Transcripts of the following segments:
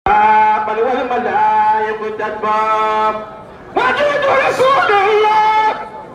بل والملائكة تتبع وجد رسول الله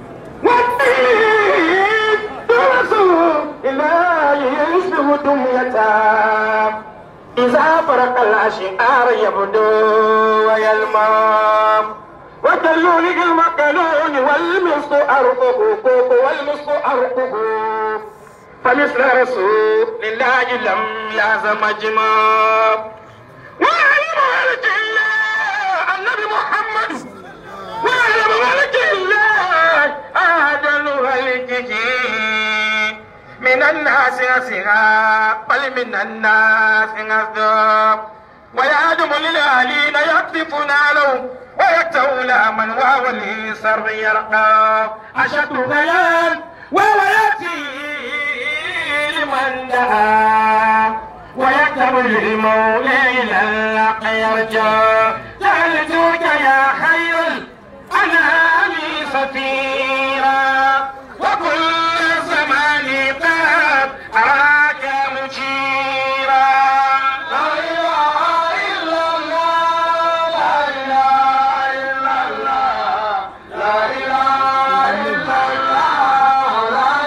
والدين رسول الله يشبه دميته إذا فرق الأشعار يبدو ويلمام وكاللون المكنون والمسك أرقه والمسك أرقه فمثل رسول الله لم يعزم جمام وعلم ملك الله النبي محمد وعلم ملك الله أهدل ملكه من الناس أسرى بل من الناس أصدق ويعدم للأهلين يقذفون له ويكتول من وهو الإنسان يرقى أشد بيان وهو يأتي لمن دعا ويكتب للمولى إلى الحق يرجى سألتك يا خير الأنام سفيرا وكل الزمان قد أراك مجيرا لا إله إلا الله لا إله إلا الله لا إله إلا الله لا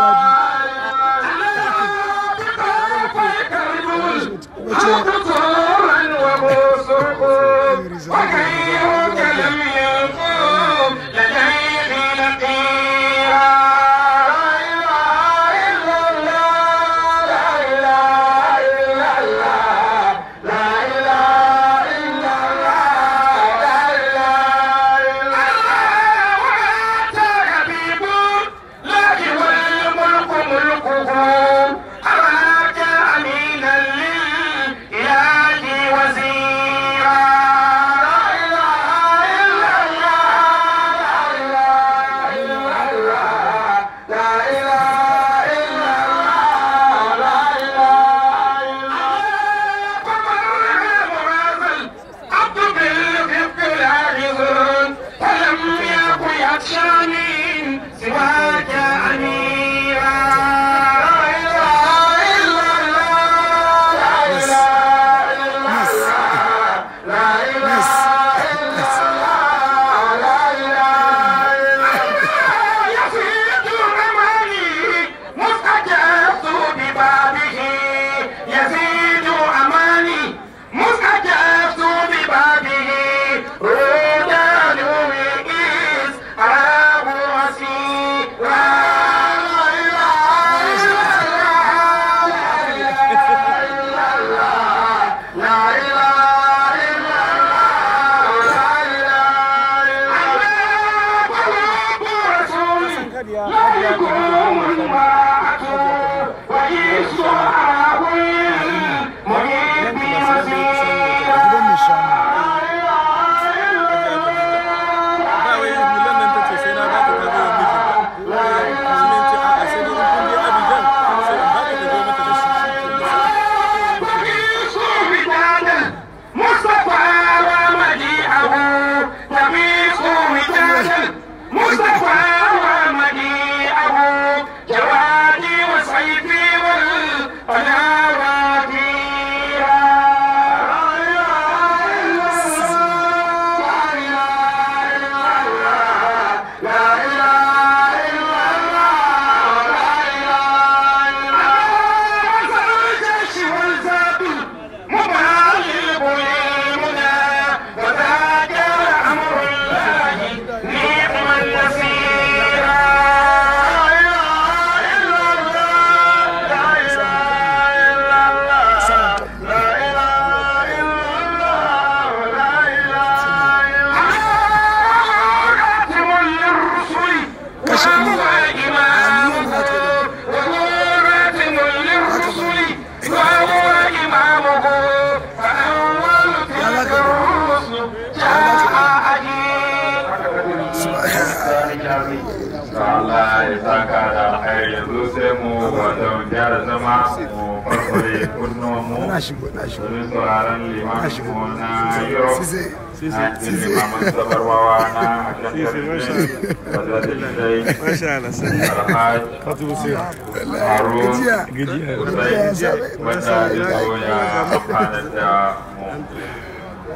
وغيرك لم يقوم لديه نقيرا لا إله إلا الله لا إله إلا الله لا إله إلا الله لا إله إلا الله وأنت حبيب الله والملك ملكه أراك أمينا للإله وزيرا لا إله إلا الله لا إله إلا الله لا إله إلا الله لا إله إلا الله فمن مرازل عبد بالخفق العاجزون فلم يكن يخشاني سواك أميرا لا إله إلا الله لا إله إلا الله لا إله إلا الله لا إله إلا الله يزيد أماني مستجبت ببابه يزيد أماني مستجبت ببابه رودان وإيس أراه وسيرا لا إله إلا الله لا إله إلا الله لا إله إلا الله قلوب رسول لا يكون المرأة ويسوع المحب وزيرا مصطفى ومجيئه تميس وداد مصطفى ومجيئه جوادي وسيفي والقناوات لا إله إلا الله لا إله إلا الله الجيش والزابل مبالغ للمنى وذاك أمر الله نعم النصير لا إله إلا الله لا إله إلا الله لا إله إلا الله لا إله إلا الله خاتم للرسل وهو إمامه وهو خاتم للرسل وهو إمامه فأول تلك الرسل جاء أجيب Allah ya saka da alkhairi yanzu sai mu wato gyara zama mu farfare kunnuwan mu domin sauraron limamin mu na Europe na limamin sabarwawa na akan tarihi wadda da shi Masha Allah, sai alhaji Fatu Hussein. Harun Gajiya. Hussein wanda ya zo ya amfana da mu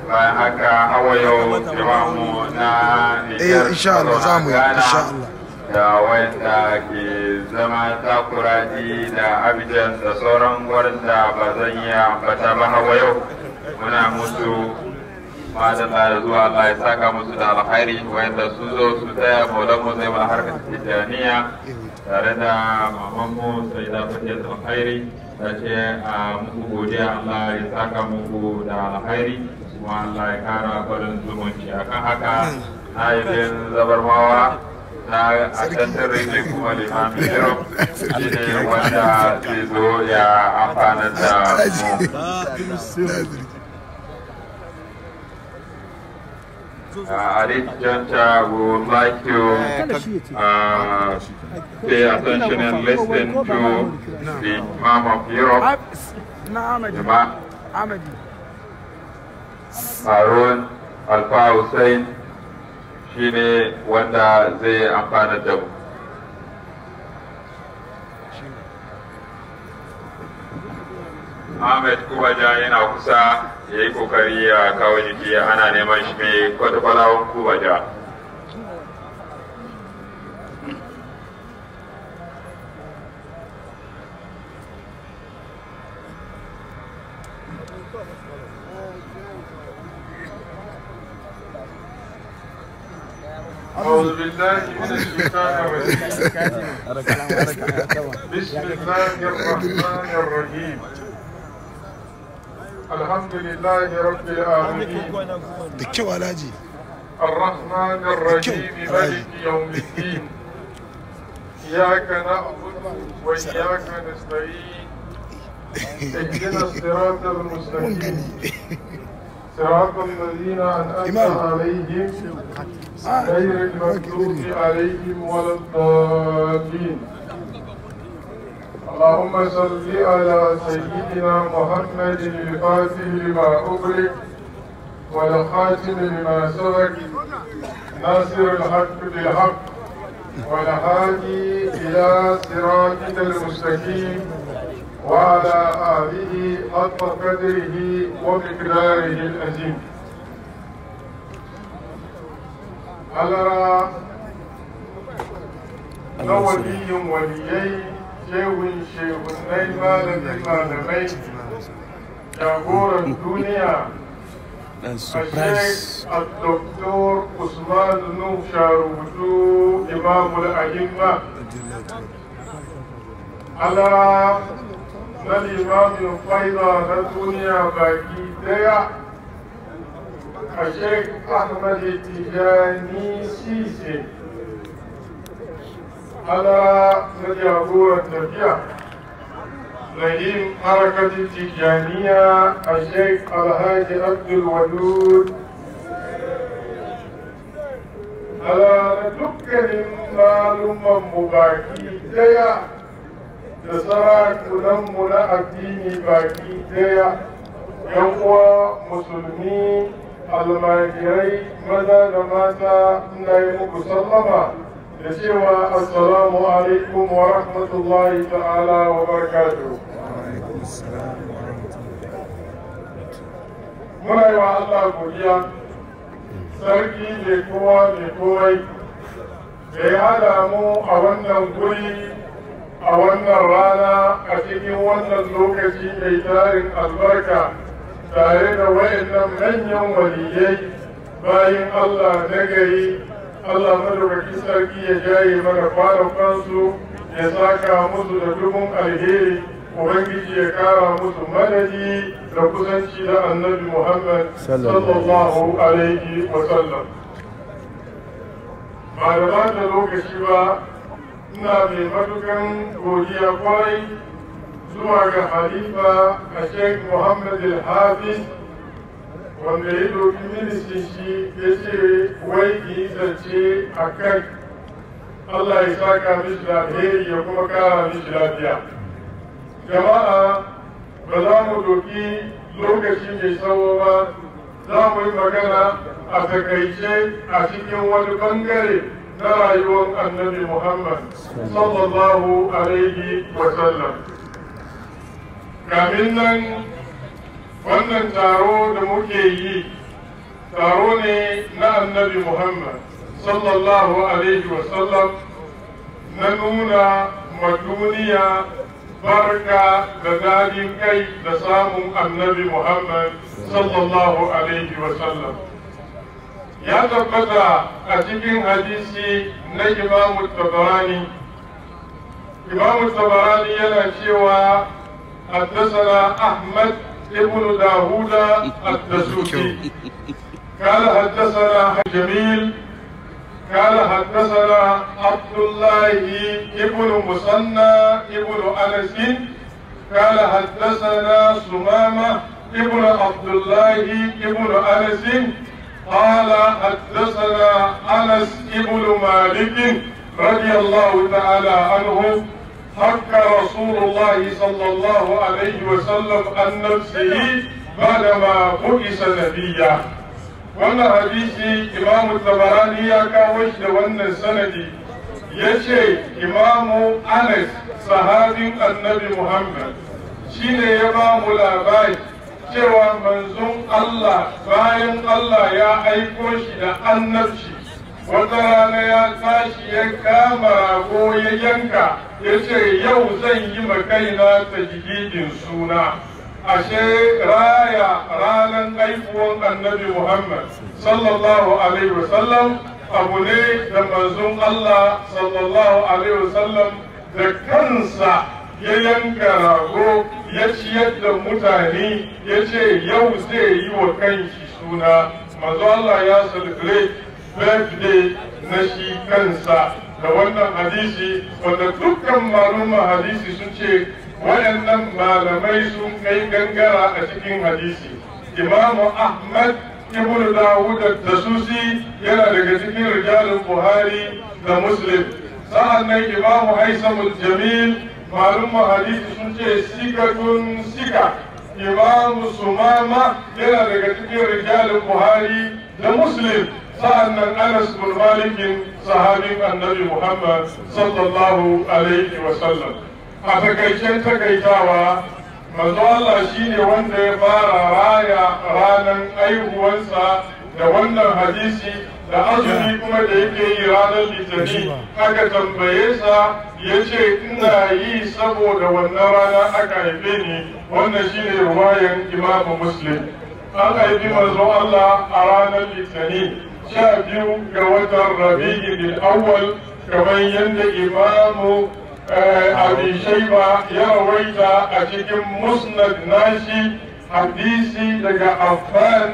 bayan haka hawa yau jama'u na Eh, insha Allah, za mu yi, insha Allah. da wanda ke zama takuraji da abijan da sauran wurin da ba zan yi ambata ba hawa yau muna musu madalla da zuwa Allah ya saka musu da alkhairi wanda su zo su taya maulan mu zai mana harkar tijjaniya tare da mamanmu sai da fatiyar alkhairi ta ce a muku godiya Allah ya saka muku da alkhairi kuma Allah ya kara farin zumunci akan haka na yi bin zabarmawa na a tantar rike kuma limamin europe shi ne wanda zai zo ya amfana da mu Uh, at this juncture, we would like to uh, pay attention and listen to the Imam of Europe, na Ahmadi Imam Ahmadi Harun Alfa Hussein, shi ne wanda zai amfana da mu. Ahmed Kubaja yana kusa ya yi kokari ya kawo jiki ana neman shi mai kwatakwalawan Kubaja. أعوذ بالله من الشيطان الرجيم بسم الله الرحمن الرحيم الحمد لله رب العالمين da kyau alhaji الرحمن الرحيم مالك يوم الدين إياك نعبد وإياك نستعين اهدنا الصراط المستقيم صراط الذين أنعمت إمام. عليهم غير المغضوب عليهم ولا الضالين اللهم صل على سيدنا محمد الفاتح لما أغلق والخاتم لما سبق ناصر الحق بالحق والهادي إلى صراطك المستقيم وعلى آله حق قدره ومقداره العظيم على نولي وليي شيخ شيخ malamin malamai jagoran duniya الشيخ الدكتور عثمان نوح شاروتو إمام الأئمة على الإمام الفيضة الدنيا باقي ديا الشيخ أحمد التجاني سيسي على نجابور التربية رئيم حركة التجانية الشيخ الهادي عبد الودود على دكان معلومة مباكي ديا da sarakunanmu na addini baki daya yan uwa musulmi almajirai maza da mata ina yi muku sallama da cewa assalamu alaikum wa rahmatullahi ta'ala wa barakatuhu muna yi wa Allah godiya sarki mai kowa mai komai da ya hada mu a wannan guri a wannan rana a cikin wannan lokaci mai tarin albarka tare da wayannan manyan waliyai bayan Allah na gari Allah madaukakin sarki ya jaye mana kwanakansu ya saka musu da dubun alheri Ubangiji ya kara musu madadi da kusanci da annabi Muhammad sallallahu alaihi wa sallam. Ba da ba da lokaci ba ina mai matukan godiya kwarai zuwa ga halifa a sheikh muhammad al-hafiz wanda ya doki ministin shi ya ce wai yi zance a kai allah ya saka mishi da alheri ya kuma kara mishi lafiya jama'a ba za mu doki lokaci mai tsawo ba za mu yi magana a takaice a cikin wani bangare na rayuwar annabi Muhammad sallallahu alaihi wasallam. Kamin nan wannan taro da muke yi taro ne na annabi muhammad sallallahu alaihi wasallam na nuna ma duniya barka da dadin kai da samun annabi muhammad sallallahu alaihi wasallam ya tabbata a cikin hadisi na imamu tabarani imamu tabarani yana cewa حدثنا أحمد ابن داوود الدسوقي قال حدثنا جميل قال حدثنا عبد الله ابن مسنى ابن أنس قال حدثنا سمامة ابن عبد الله ابن أنس قال حدثنا أنس ابن مالك رضي الله تعالى عنه حق رسول الله صلى الله عليه وسلم عن نفسه بعدما بعث نبيا wannan hadisi imamu tabarani ya kawo shi da wannan sanadi ya ce imamu anas sahabin annabi muhammad shine ya ba mu labari cewa manzon allah bayan allah ya aiko shi da annabci wata rana ya tashi ya kama rago ya yanka ya ce yau zan yi makaina ta jigidin suna ashe raya ranar haifuwan annabi muhammad sallallahu alaihi wasallam abu ne da manzon allah sallallahu alaihi wasallam da kansa ya yanka rago ya ciyar da mutane ya ce yau zai yi wa kanshi suna manzo allah ya celebrate birthday na shi kansa da wannan hadisi wanda dukkan maluma hadisi sun ce waɗannan malamai sun kai gangara a cikin hadisi imamu ahmad ibn dawud da susi yana daga cikin rijalin buhari da muslim sa'an nan imamu haisamul jamil maluma hadisi sun ce sikatun sika imamu sumama yana daga cikin rijalin buhari da muslim sa'an nan anas bin malikin sahabin annabi muhammad sallallahu alaihi wasallam a takaicen takaitawa manzo Allah shine wanda ya fara raya ranar aihuwansa da wannan hadisi da azumi kuma da yake yi ranar litani aka tambaye sa ya ce ina yi saboda wannan rana aka haife ni wannan shine ruwayan imamu muslim an haifi manzo Allah a ranar litani sha biyu ga watan rabi'in awwal kamar yadda imamu abi shaiba ya rawaita a cikin musnad nashi hadisi daga affan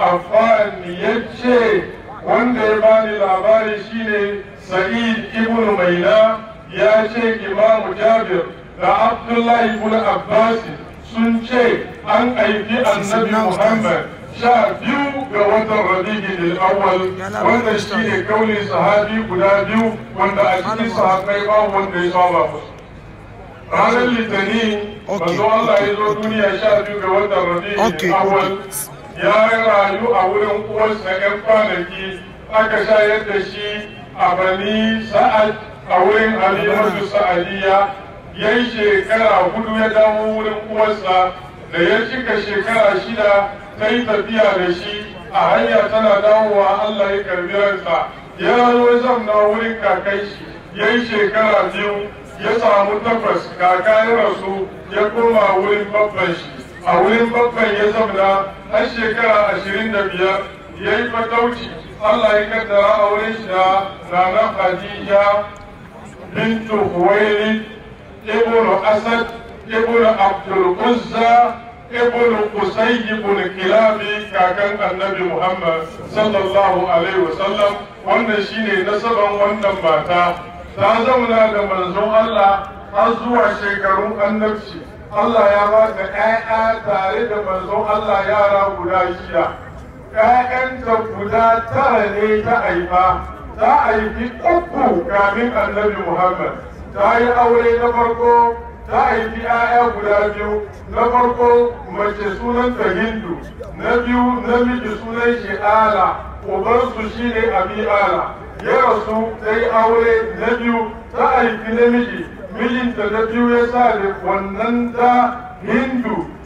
affan ya ce wanda ya bani labari shine sa'id ibn maina ya ce imamu jabir da abdullahi ibn abbas sun ce an haifi annabi muhammad sha biyu ga watan rabi'in al-awwal wanda shi ne kaulin sahabi guda biyu wanda a cikin sahabbai ba wanda ya saba musu ranar litani manzo Allah ya zo duniya sha biyu ga watan rabi'in al-awwal ya rayu a wurin uwarsa yan kwanaki aka shayar da shi a bani sa'ad a wurin halimatu sa'adiyya yayi shekara hudu ya dawo wurin uwarsa da ya cika shekara shida ta yi tafiya da shi a hanya tana dawowa Allah ya karbi ransa ya zo zamna wurin kakai shi ya yi shekara biyu ya samu takwas kaka ya rasu ya koma wurin babban shi a wurin babban ya zamna har shekara ashirin da biyar ya yi fatauci Allah ya kaddara a wurin shi da nana Khadija bintu Huwaili ibnu Asad ibnu Abdul Uzza ibn Qusay ibn Kilabi kakan Annabi Muhammad sallallahu alaihi wasallam wannan shine nasaban wannan mata ta zauna da manzon Allah har zuwa shekarun annabci Allah ya ba ta ƴaƴa tare da manzon Allah yara guda shida ƴaƴanta guda tara ne ta haifa ta haifi uku kamin Annabi Muhammad ta yi aure na farko ta haifi 'ya'ya guda biyu na farko mace sunanta hindu na biyu namiji sunan shi ala ubansu shi ne abi ala ya rasu ta yi aure na biyu ta haifi namiji mijinta na biyu ya sa da wannan da hindu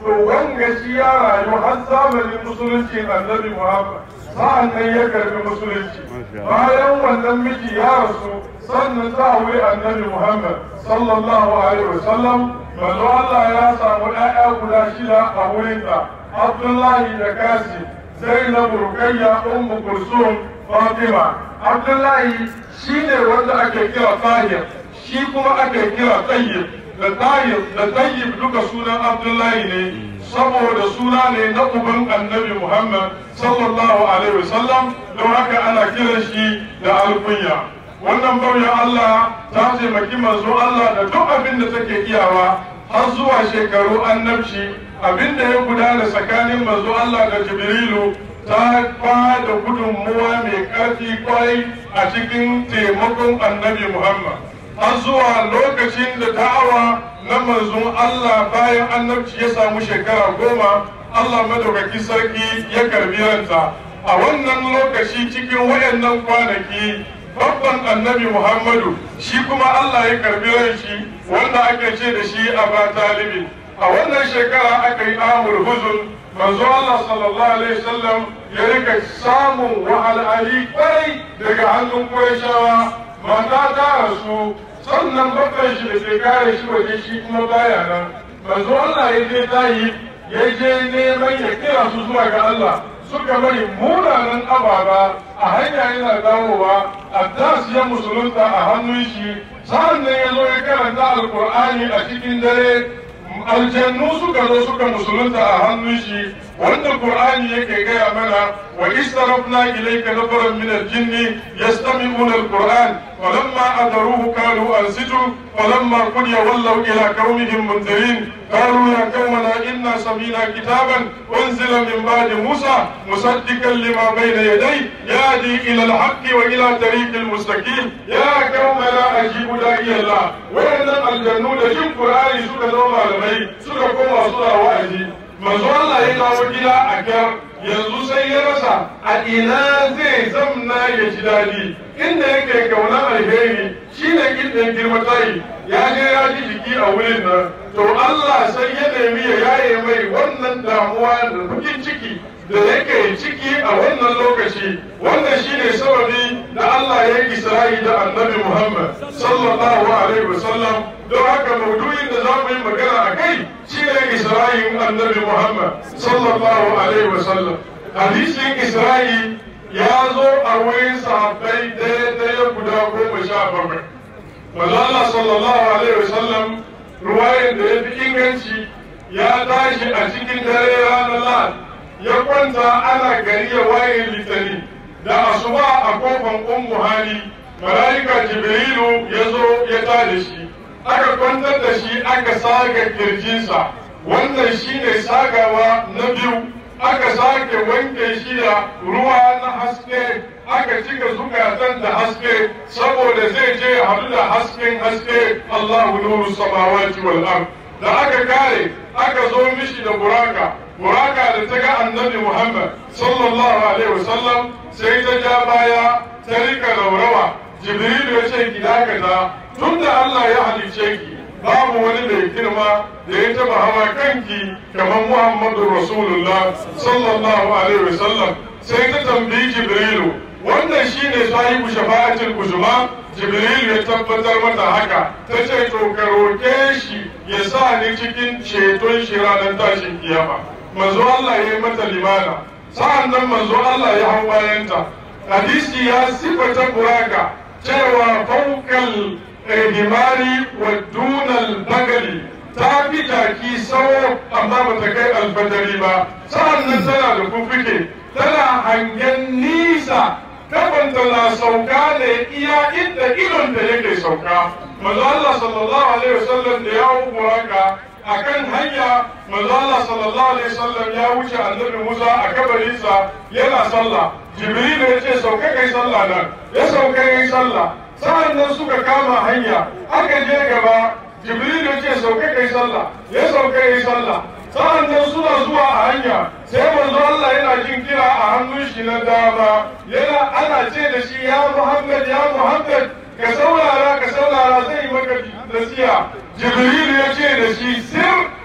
to wanga shi ya rayu har zamanin musulunci annabi muhammad sa'an nan ya karbi musulunci bayan wannan miji ya rasu sannan ta aure annabi muhammad sallallahu alaihi wasallam manzo Allah ya samu ƴaƴa guda shida a wurinta abdullahi da kasi zainab rukayya ummu kulsum fatima abdullahi shine wanda ake kira tahir shi kuma ake kira tayyib da tayyib da tayyib duka sunan abdullahi ne saboda suna ne na uban annabi muhammad sallallahu alaihi wasallam don haka ana kiran shi da alkunya wannan bauyan allah ta taimaki manzo allah da duk abin da take iyawa har zuwa shekaru annabci abin da ya gudana tsakanin manzo allah da jibrilu ta ba da gudunmuwa mai ƙarfi kwai a cikin taimakon annabi muhammad har zuwa lokacin da da'awa na manzon Allah bayan annabci ya samu shekara goma Allah madaukaki sarki ya karbi ranta a wannan lokaci cikin wayannan kwanaki babban annabi Muhammadu shi kuma Allah ya karbi ran shi wanda ake ce da shi Aba Talibin a wannan shekara aka yi amur huzun manzo Allah sallallahu alaihi wasallam ya rika samun wahalhali kwarai daga hannun Qurayshawa mata ta rasu sannan babban shi da ke kare shi waje shi kuma baya nan manzo Allah ya je tayi ya je neman ya kira su zuwa ga Allah suka bari munanan ababa a hanya yana dawowa Addas ya musulunta a hannun shi sa'an nan ya zo ya karanta alkur'ani a cikin dare aljannu suka zo suka musulunta a hannun shi wanda qur'ani yake gaya mana wa istarafna ilayka nafaran min al-jinn yastami'una al-qur'an falamma adaruhu qalu ansitu falamma qudiya wallaw ila qaumihim mundirin qalu ya qaumana inna samina kitaban unzila min ba'di musa musaddiqan lima bayna yadayhi yahdi ila al-haqqi wa ila tariqil mustaqim ya qaumana ajibu da'i Allah wayannan aljannu da jin qur'ani suka zo malamai suka koma suna wa'azi manzo Allah ya kawo gida a kyar yanzu sai ya rasa a ina zai zamna ya ji daɗi inda yake kauna alheri shine inda girma tayi ya je ya ji jiki a wurin nan to Allah sai ya nemi ya yaye mai wannan damuwa da bakin ciki da yake ciki a wannan lokaci wannan shine sababi da Allah ya yi Isra'i da Annabi Muhammad sallallahu alaihi wasallam don haka maudu'in da za mu yi magana a kai shine Isra'in Annabi Muhammad sallallahu alaihi wasallam hadisin Isra'i ya zo a wurin sahabbai ɗaya guda goma sha bakwai manzo Allah sallallahu alaihi wasallam ruwayan da ya fi inganci ya tashi a cikin dare ranar Lahad ya kwanta ana gari ya waye litani da asuba a kofan ummu hali malaika jibrilu ya zo ya tada shi aka kwantar da shi aka saga kirjinsa wannan shine sagawa na biyu aka sake wanke shi da ruwa na haske aka cika zukatan da haske saboda zai je hadu da hasken haske Allahu nuru samawati wal ard da aka kare aka zo mishi da buraka buraka da ta ga annabi Muhammad sallallahu alaihi wasallam sai ta ja baya ta rika raurawa Jibril ya ce ki dakata tunda Allah ya halice ki babu wani mai girma da ya taba hawa kanki kamar Muhammadu Rasulullah sallallahu alaihi wasallam sai ta tambayi Jibrilu wannan shine sahibu shafa'atul uzma Jibril ya tabbatar mata haka ta ce to ka roke shi ya sa ni cikin ceton shi ranar tashin kiyama manzo Allah ya yi mata limana sa'an nan manzo Allah ya hau bayanta hadisi ya sifata buraka cewa faukal himari wa dunal bagali ta fi jaki sawo amma ba ta kai alfadari ba sa'an nan tana da kufike tana hangen nisa kafanta na sauka ne iya inda idon da yake sauka manzo Allah sallallahu alaihi wasallam da ya buraka akan hanya manzo Allah sallallahu alaihi wasallam ya wuce annabi Musa a kabarinsa yana sallah Jibril ya ce sauka kai sallah nan ya sauka yayi sallah sa'an nan suka kama hanya aka je gaba Jibril ya ce sauka kai sallah ya sauka yayi sallah sa'an nan suna zuwa a hanya sai manzo Allah yana jin kira a hannun shi na dama yana ana ce da shi ya Muhammad ya Muhammad ka saurara ka saurara zai maka nasiha jibril ya ce da shi sir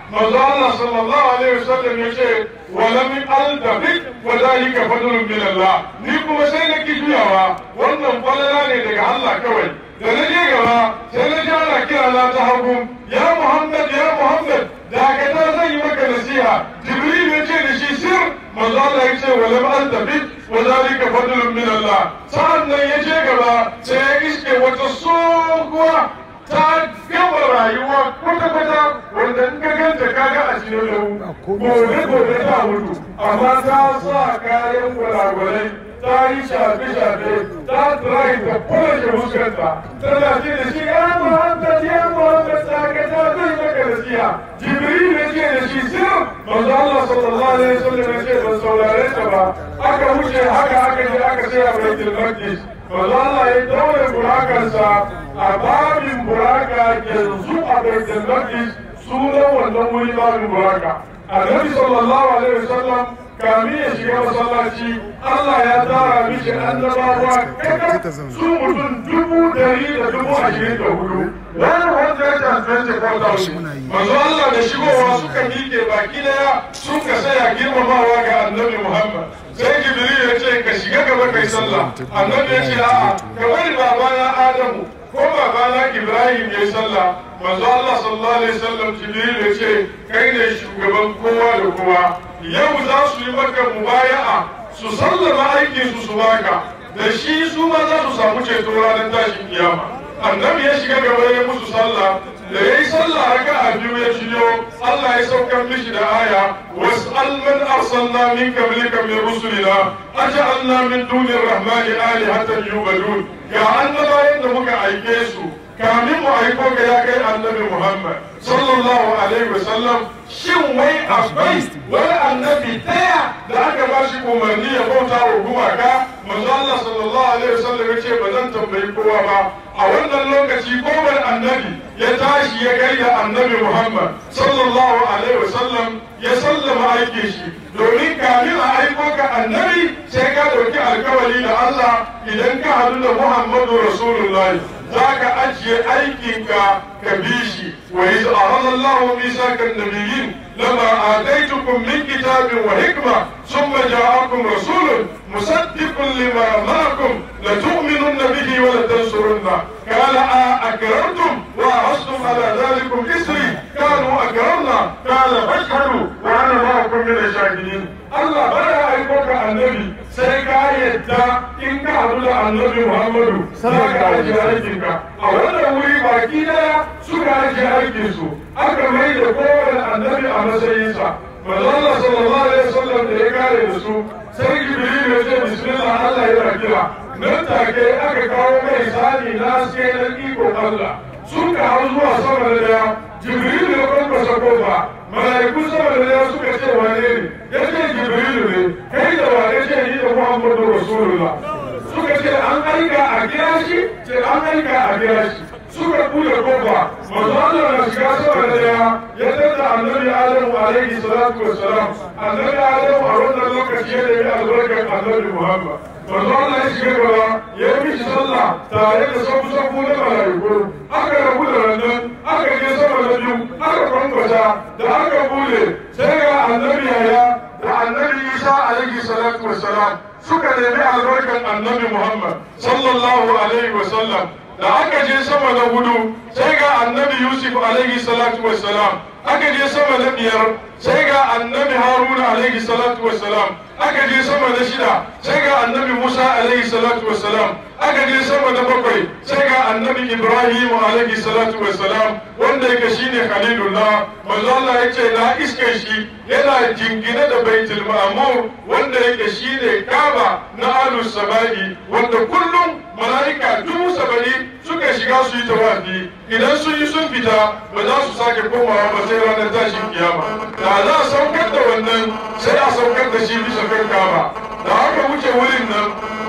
manzo Allah sallallahu alaihi wasallam ya ce wa lam aldabik wa dalika fadlun min Allah ni kuma sai na ki juyawa wannan falala ne daga Allah kawai da na je gaba sai na ji ana kira na ta hagu ya Muhammad ya Muhammad da ka ta zan yi maka nasiha Jibril ya ce da shi sir manzo Allah ya ce wa lam aldabik wa dalika fadlun min Allah sa'an nan ya je gaba sai ya iske wata tsohuwa ta gama rayuwa kwata-kwata wanda in ka ganta kaga a cikin lau gobe gobe ta mutu amma ta sa kayan gwalagwalai ta yi shafe-shafe ta tsirai da kwalashe fuskanta tana ce da shi ya muhammad ya muhammad ta ka ta zai maka nasiha jibril ya ce da shi sir manzo Allah sallallahu alaihi wasallam ya ce ban saurare ta ba aka wuce haka aka je aka sai a baitul maqdis manzo Allah ya daure burakansa a babin buraka yanzu a baitul maqdis sunan wannan wuri babin buraka annabi sallallahu alaihi wasallam kamin ya shiga masallaci Allah ya tara mishi annabawa kaka su mutum dubu dari da dubu ashirin da hudu wani wanda ya tantance kwata manzo Allah da shigowa suka miƙe baki daya sun ka saya girmamawa ga annabi Muhammad sai Jibril ya ce ka shiga gaba kai sallah annabi ya ce a'a ka bari babana Adamu ko babana Ibrahim ya yi sallah manzo Allah sallallahu alaihi wasallam Jibril ya ce kai ne shugaban kowa da kowa yau za su yi maka mubaya'a su sallama aikin su su baka da shi su ma za su samu ceto ranar tashin kiyama annabi ya shiga gaba ya musu sallah da ya yi sallah raka a biyu ya ciyo Allah ya saukar mishi da aya was'al man arsalna min qablika min rusulina aj'alna min duni rahmani alihatan yubadun ga annabawan da muka aike su kamin mu aiko ga ya kai annabi Muhammad sallallahu alaihi wasallam shin wai akwai wani annabi daya da aka ba shi umarni ya bauta wa gumaka manzo Allah sallallahu alaihi wasallam ya ce ba zan tambayi kowa ba a wannan lokaci kowane annabi ya tashi ya kai da annabi Muhammad sallallahu alaihi wasallam ya sallama aike shi domin kamin a aiko ka annabi sai ka dauki alkawari da Allah idan ka hadu da Muhammadu Rasulullahi za ka ajiye aikinka ka bi shi wa iz arada Allahu misakan nabiyyin lama ataitukum min kitabin wa hikma thumma ja'akum rasulun musaddiqun lima ma'akum la tu'minunna bihi wa la tansurunna qala a akrartum wa ahastum ala dhalikum isri qalu akrarna qala fashhadu wa ana ma'akum min ash-shahidin Allah bada aiko ka annabi sai ka yadda in ka haɗu da annabi Muhammadu za ka ajiye aikinka a wannan wuri baki daya suka ajiye aikinsu aka mai da kowane annabi a matsayinsa manzo Allah sallallahu alaihi wasallam da ya kare da su sai Jibril ya ce bismillah Allah ya kira nan take aka kawo mai sani na sai na iko Allah sun ka hau zuwa sama da daya Jibril ya kwankwasa kofa mala'iku sama da daya suka ce wane ne ya ce Jibril ne kai da wane ce ni da Muhammadu Rasulullah suka ce an aika a kira shi ce an aika a kira shi suka bude kofa manzo Allah na shiga sama da daya ya tada annabi Adamu alaihi salatu wassalam annabi Adamu a wannan lokaci ya nemi albarkar annabi Muhammad manzo Allah ya shiga gaba ya yi mishi sallah tare da sabu sabu na malaiku aka rabu da wannan aka je sama da biyu aka kwankwasa da aka bude sai ga annabi Yahya da annabi Isa alaihi salatu wassalam suka nemi albarkar annabi Muhammad sallallahu alaihi wasallam da aka je sama na hudu sai ga annabi yusuf alaihi salatu wassalam aka je sama na biyar sai ga annabi haruna alaihi salatu wassalam aka je sama na shida sai ga annabi musa alaihi salatu wassalam aka je sama na bakwai sai ga annabi ibrahim alaihi salatu wassalam wanda yake shine khalilullah manzo Allah ya ce na iske shi yana jingine da baitul ma'mur wanda yake shine kaba na alus samai wanda kullum mala'ika dubu saba'in suka shiga su yi tawafi idan sun yi sun fita ba za su sake komawa ba sai ranar tashin kiyama da za a saukar da wannan sai a saukar da shi bisa kan kaba da aka wuce wurin nan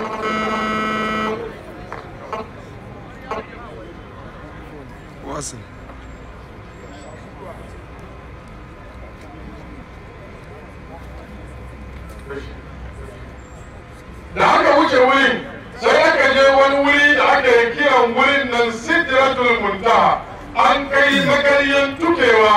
wasu da aka wuce wurin sai aka je wani wuri da aka yi kiran wurin nan sidratul muntaha an kai magaryan tukewa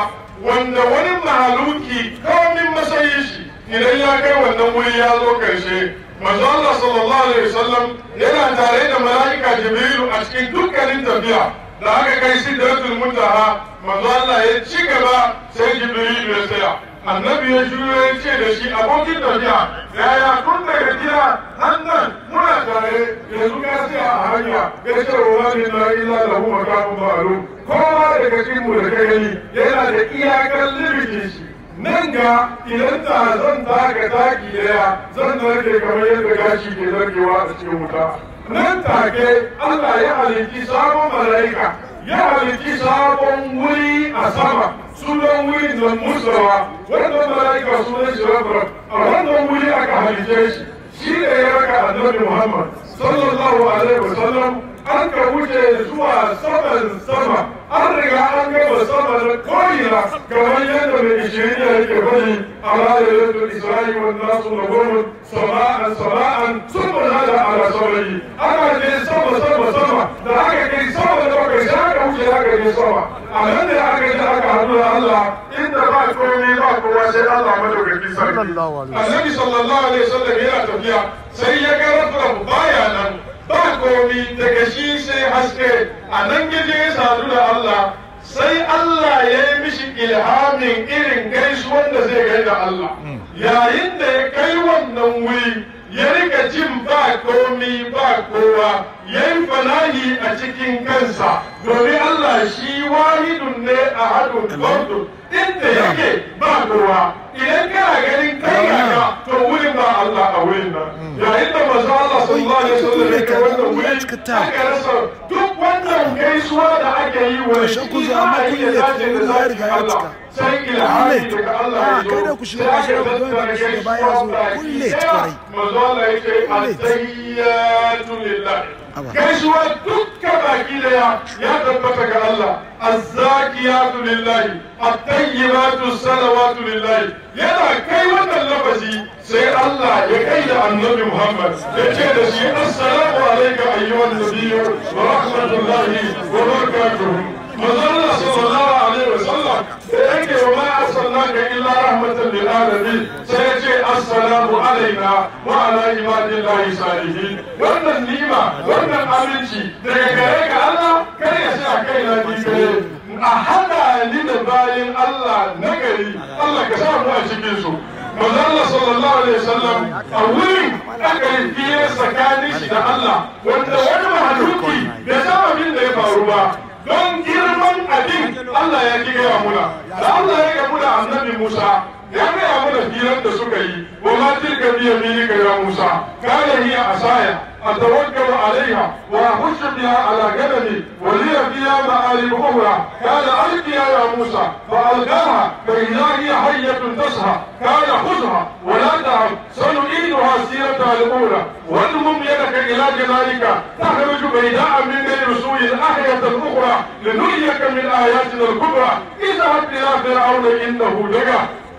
wanda wani mahaluki komin masayin shi idan ya kai wannan wuri ya zo karshe manzo Allah sallallahu alaihi wasallam yana tare da mala'ika Jibrilu a cikin dukkanin tafiya da aka kai sidratul muntaha manzo Allah ya ci gaba sai Jibrilu ya tsaya annabi ya shiru ya ce da shi abokin tafiya yaya tun daga gida hannan muna tare yanzu ka tsaya a hanya ya ce wa wani na illa lahu makamun ma'lum kowa daga cikin mu da kai gani yana da iyakar limitin shi nan ga idan ta zan taka taki daya zan narke kamar yadda gashi ke narkewa a cikin wuta nan take Allah ya halitti sabon mala'ika ya halitti sabon wuri a sama sunan wurin da musawa wannan mala'ika sunan shi rabar a wannan wuri aka halitte shi shi ne ya raka annabi Muhammad sallallahu alaihi wasallam an ka wuce zuwa saman sama an riga an gaba sama da ko'ina kamar yadda mai ishirin ya yake bari a ranar yadda isra'i wa nasu na goma sama'an sama'an sun bada da ala saurayi ana je sama sama sama da aka kai sama da bakwai sai aka wuce aka je sama a nan da aka je aka haɗu da Allah inda ba komai ba kowa sai Allah madaukakin sarki annabi sallallahu alaihi wasallam yana tafiya sai ya ga rabu baya nan ba komi daga shi sai haske a nan yaje ya sadu da Allah sai Allah ya yi mishi ilhamin irin gaisuwan da zai gaida Allah yayin da ya kai wannan wuri ya rika jin ba komi ba kowa ya yi fanahi a cikin kansa domin Allah shi wahidun ne a hadun fardun inda yake ba kowa idan kana ganin kai ga to wurin ba Allah a wurin nan yayin da manzo Allah sallallahu alaihi wasallam ya kai wannan wuri aka rasa duk wannan gaisuwa da ake yi wa shi ba a iya dace da zaki Allah sai ilhami daga Allah ya zo sai aka tattara gaisuwa ba kulle manzo Allah ya ce at-tahiyyatu lillah gaisuwa dukka baki daya ya tabbata ga Allah azzakiyatu lillahi at-tayyibatu salawatu lillahi yana kai wannan lafazi sai Allah ya kai da annabi Muhammad ya ce da shi assalamu alayka ayyuhan nabiyyu wa rahmatullahi wa barakatuh manzon sallallahu alaihi wa sallam da yake wa ma arsalnaka illa rahmatan lil alamin sai ya ce assalamu alaina wa ala ibadillahi salihin wannan nima wannan aminci daga gare ka Allah kar ya sa kai na ni gare a hada ni da bayin Allah na gari Allah ka sa mu a cikin su manzon sallallahu alaihi wasallam a wurin aka yi fiye tsakanin shi da Allah wanda wani mahaluki da sababin da ya faru ba don girman abin Allah ya ki gaya muna da Allah ya gamu da annabi Musa ya gaya mana firar da suka yi wa ma tilka bi yaminika ya Musa kana hiya asaya أتوكل عليها وأخش بها على جبلي ولي فيها مآرب أخرى قال ألقيها يا موسى فألقاها فإذا هي حية تسعى قال خذها ولا تهب سنعيدها سيرتها الأولى واضمم يدك إلى جنانك تخرج بيداء من غير سوء أحية أخرى لنريك من آياتنا الكبرى اذهب إلى فرعون إنه لقى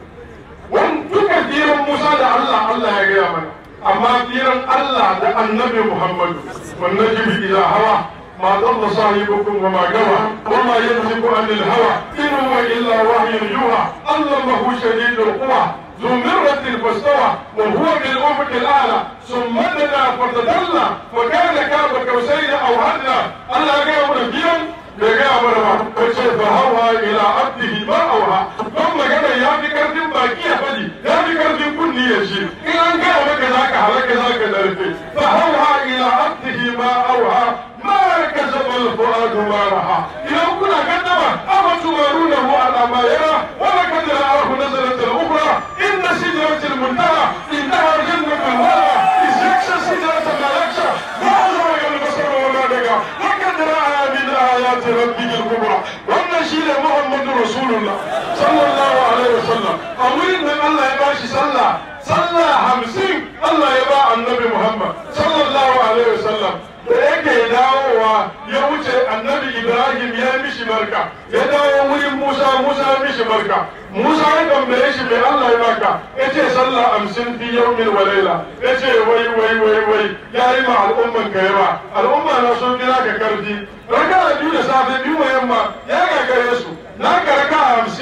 وانتك كثير موسى الله الله يا جماعه amma firan Allah da annabi Muhammadu wannan jibi ila hawa ma dalla sahibukum wa ma gawa wa ma yanziku anil hawa in huwa illa wahyun yuha allamahu shadidul quwa ذو مرة فاستوى وهو بالأفق الأعلى ثم دنا فتدلى وكان كاب قوسين أو أدنى الله قال فيهم بقى مرة فهوى إلى عبده ما أوها ثم قال يا بكر باقي فدي يا بكر كل يشير إن أن قال لك ذاك عليك ذاك ذلك فهوى إلى عبده ما أوها ما كذب الفؤاد ما رأى إذا كنا كذب أما تمارونه على ما يرى ولقد رآه نزلة أخرى إن سدرة المنتهى إنها جنة الهوى إذ يكشى سدرة ما يكشى ما أدرك البصر وما دقى لقد رأى من آيات ربه الكبرى wannan shi ne Muhammadu Rasulullah sallallahu alaihi wasallam a wurin nan Allah ya bashi sallah sallah hamsin Allah ya ba annabi Muhammad sallallahu alaihi wasallam da yake dawowa ya wuce annabi Ibrahim ya mishi barka ya dawo wurin Musa Musa ya mishi barka Musa ya tambaye shi mai Allah ya baka ya ce sallah hamsin fi yaumin wa laila ya ce wai wai wai wai ya yi ma al'umman ka yawa al'umma na sun gina ka karfi raka biyu da safe biyu ma yamma ya gagare su na ka raka hamsin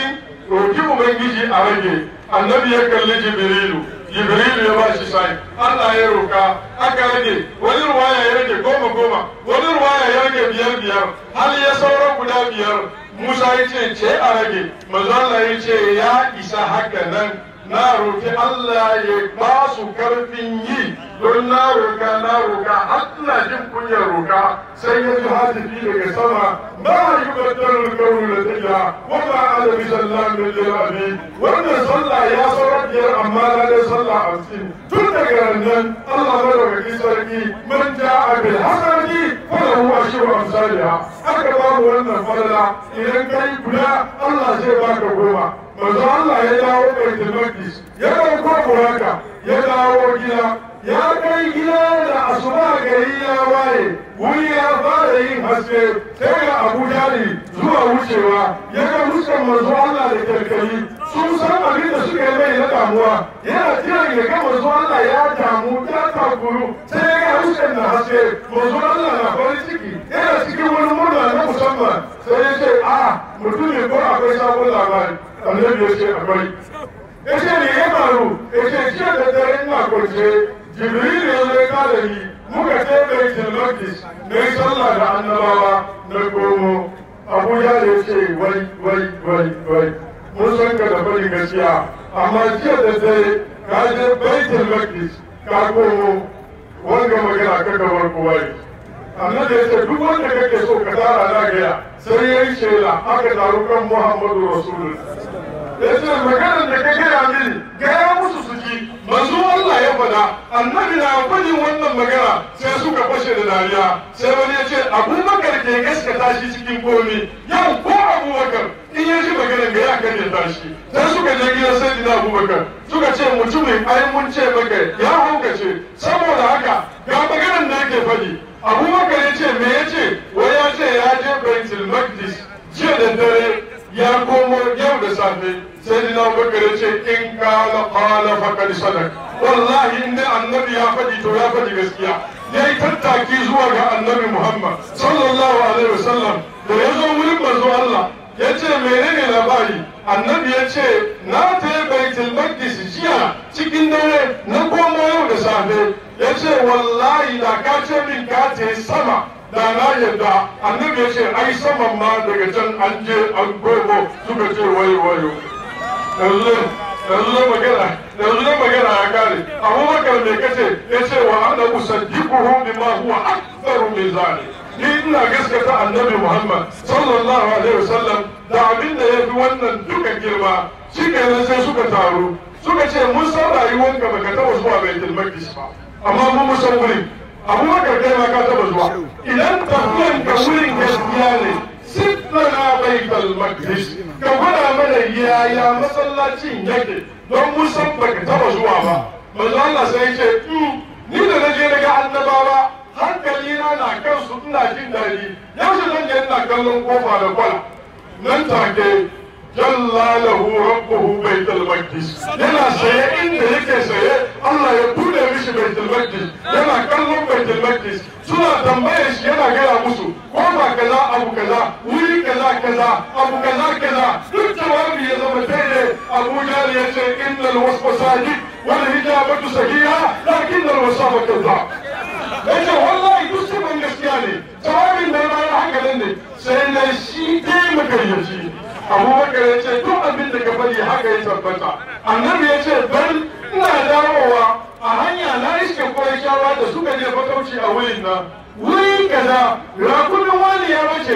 roki ubangiji a rage annabi ya kalli jibrilu jibrilu ya ba shi sai Allah ya roka aka rage wani ruwaya ya rage goma goma wani ruwaya ya rage biyar biyar har ya saura guda biyar Musa ya ce ce a rage manzo Allah ya ce ya isa haka nan na roki Allah ya ba su karfin yi don na roka na roka har ina jin kunyar roka sai ya ji hatifi daga sama ba yi batar kaunu da tayya wa ma ala bi sallam lil abi wannan sallah ya saurar biyar amma na da sallah hamsin tun daga nan Allah madaukaki sarki man ja'a bil hasanati falahu ashru amsalha aka ba mu wannan falala idan kai guda Allah zai baka goma manzo Allah ya dawo baitul maqdis ya dauko buraka ya dawo gida ya kai gida da asuba gari ya waye wuri ya fara yin haske sai ga Abu Jali zuwa wucewa ya ga fuskan manzo Allah da kalkali sun san abin da suka yi mai na damuwa yana jiran ya ga manzo Allah ya damu ya takuru sai ya ga fuskan na haske manzo Allah na farin ciki yana cikin wani murna na musamman sai ya ce a mutum ne ko akwai sabon labari annabi ya ce akwai ya ce ne ya faru ya ce jiya da dare ina kwance jibril ya zo ya kada ni muka je baitul maqdis na yi sallah da annabawa na komo abuja da ya ce wai wai wai wai mun san ka da bari gaskiya amma jiya da dare ka je baitul maqdis ka komo wanga magana ka gabar kowa annabi ya ce duk wanda kake so ka tara na gaya sai ya yi shela aka taru kan muhammadu rasulullah ya ce maganar da ka gaya mini gaya musu su ji manzo Allah ya faɗa annabi na gwajin wannan magana sai suka fashe da dariya sai wani ya ce abubakar ke gaskata shi cikin komi yau ko abubakar in ya ji maganar ga ya kan ya tashi sai suka je gidan sai dina abubakar suka ce mutumin ai mun ce maka ya haukace saboda haka ga maganar da yake faɗi abubakar ya ce me ya ce wai ya ce ya je baitul maqdis jiya da dare ya komo yau da safe sai dina abubakar ya ce in kala kala fakad sadak wallahi in dai annabi ya faɗi to ya faɗi gaskiya ya yi tattaki zuwa ga annabi muhammad sallallahu alaihi wasallam da ya zo wurin manzo allah ya ce menene labari annabi ya ce na ta yi baitul maqdis jiya cikin dare na komo yau da safe ya ce wallahi da ka ce min ka ta sama da na yadda annabi ya ce ai saman ma daga can an je an gogo suka ce wayo wayo yanzu yanzu magana yanzu magana ya kare abubakar me kace ya ce wa ana usaddiquhu bima huwa aktharu min zalik ni ina gaskata annabi muhammad sallallahu alaihi wasallam da abin da ya fi wannan duka girma shi kenan sai suka taru suka ce mun san rayuwanka baka taba zuwa baitul maqdis ba amma mun mun san wurin abubakar kai ma ka taba zuwa idan tafiyan ka wurin gaskiya ne sittana baitul maqdis ka gwada mana yaya masallacin yake don mun san baka taba zuwa ba manzo Allah sai ya ce ni da naje daga annabawa hankalina na kansu ina jin daɗi yaushe zan je ina kallon kofa da kwala nan take jalla lahu rabbuhu baitul maqdis yana saye inda yake saye Allah ya bude mishi baitul maqdis yana kallon baitul maqdis suna tambayar shi yana gaya musu kofa kaza abu kaza wuri kaza kaza abu kaza kaza duk jawabi ya zama daidai Abu Jahl ya ce innal wasfa sajid wal hijabatu sahiha lakin al wasafa kazzab yace wallahi duk sifan gaskiya ne jawabin da ma ya haka nan ne sai na shi dai makaryaci abubakar ya ce duk abin da ka bari haka ya tabbata annabi ya ce dan ina dawowa a hanya na iske shawa da suka je fatauci a wurin nan wuri kaza rakumin wani ya bace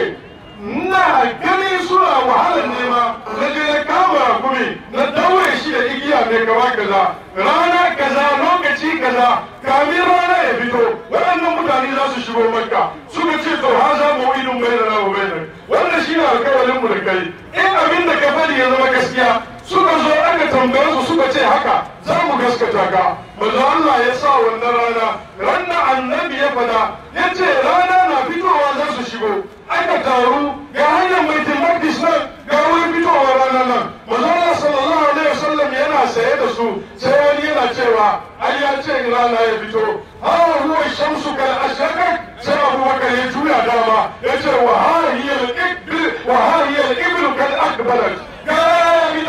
na gani suna wahalar nema na je na kama rakumi na daure shi da igiya mai gaba kaza rana kaza lokaci kaza kamin rana ya fito waɗannan mutane za su shigo makka suka ce to ha za mu idun bai da na mu bai wannan shi ne alkawalin mu da kai in abin da ka bari ya zama gaskiya suka zo aka tambaye su suka ce haka za mu gaskata ka manzo Allah ya sa wannan rana ranar annabi ya fada ya ce rana na fitowa za su shigo aka taru ga hanyar baitul maqdis nan ga wurin fitowa rana nan manzo Allah sallallahu alaihi wasallam yana saye da su sai wani yana cewa ai ya ce rana ya fito ha huwa shamsu kal ashraqat sai Abu Bakar ya juya dama ya ce wa ha hiya al ibl wa ha hiya al ibl kal akbarat ga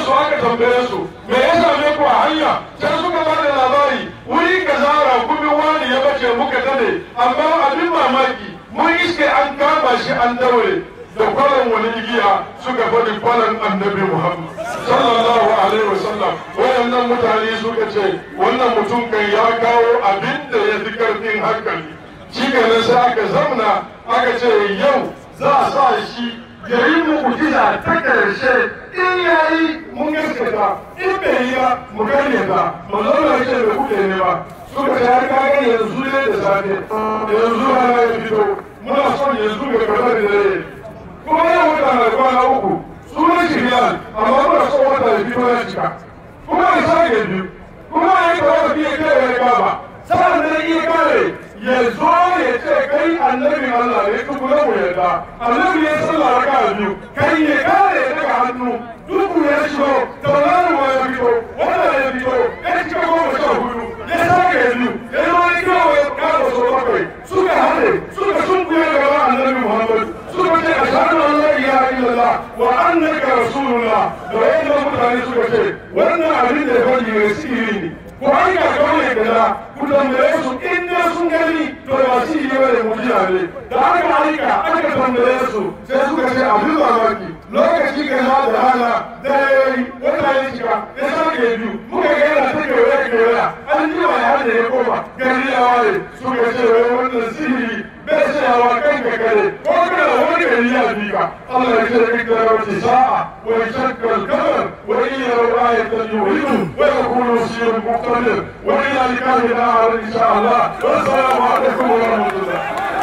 su aka tambaye su me ya same ku a hanya sai suka ba da labari wuri ka zara kuma wani ya bace muka tade amma abin mamaki mun iske an kama shi an daure da kwalan wani igiya suka faɗi kwalan annabi muhammad sallallahu alaihi wasallam wayannan mutane suka ce wannan mutum kan ya kawo abin da ya fi karfin hankali shi kenan sai aka zamna aka ce yau za a sa shi ya yi mu'jiza ta karshe in ya yi mun gaskata in bai yi ba mu karyata mu zauna ce da kuke ne ba suka ce har kaga yanzu ne da safe yanzu rana ya fito muna son yanzu ga kamar da dare kuma yau wata na kwana uku sunan shi riyal amma muna son wata ya fito ya cika kuma ya sake biyu kuma ya yi tawafi fiye kai ya kaba sa'an nan iya kare ya zo ya ce kai annabin Allah ne tukuna mu yarda annabi ya sallah raka biyu kai ya kare daga hannu duku ya shigo tauraruwa ya fito wanda ya fito ya cika goma sha hudu ya sake biyu ya zo ya kawo ya kawo so bakwai suka haɗe suka sunkuya gaba annabi Muhammad suka ce ashhadu an la ilaha illallah wa annaka rasulullah da wayannan mutane suka ce wannan abin da ya faɗi ne sirri ne ko an ga kawai kaza ku tambaye su in dai sun gani to ba shi ne bane mujiya ne da aka aika aka tambaye su sai suka ce abin mamaki lokaci kaza da rana da yayi wata ya shiga ya sake biyu muka ga yana ta kewaye kewaye an ji wa ya da ya koma gari ya ware suka ce wai wannan sihiri bai tsayawa kan ka kare ko kana wani gari ya bi ka Allah ya ce duk da rawaci sa'a wa shakkal kamar wa iya ra'ayatan yuhidu wa yakunu sirrun muqtadir wa ila likahi na'ar insha Allah wassalamu alaikum wa rahmatullah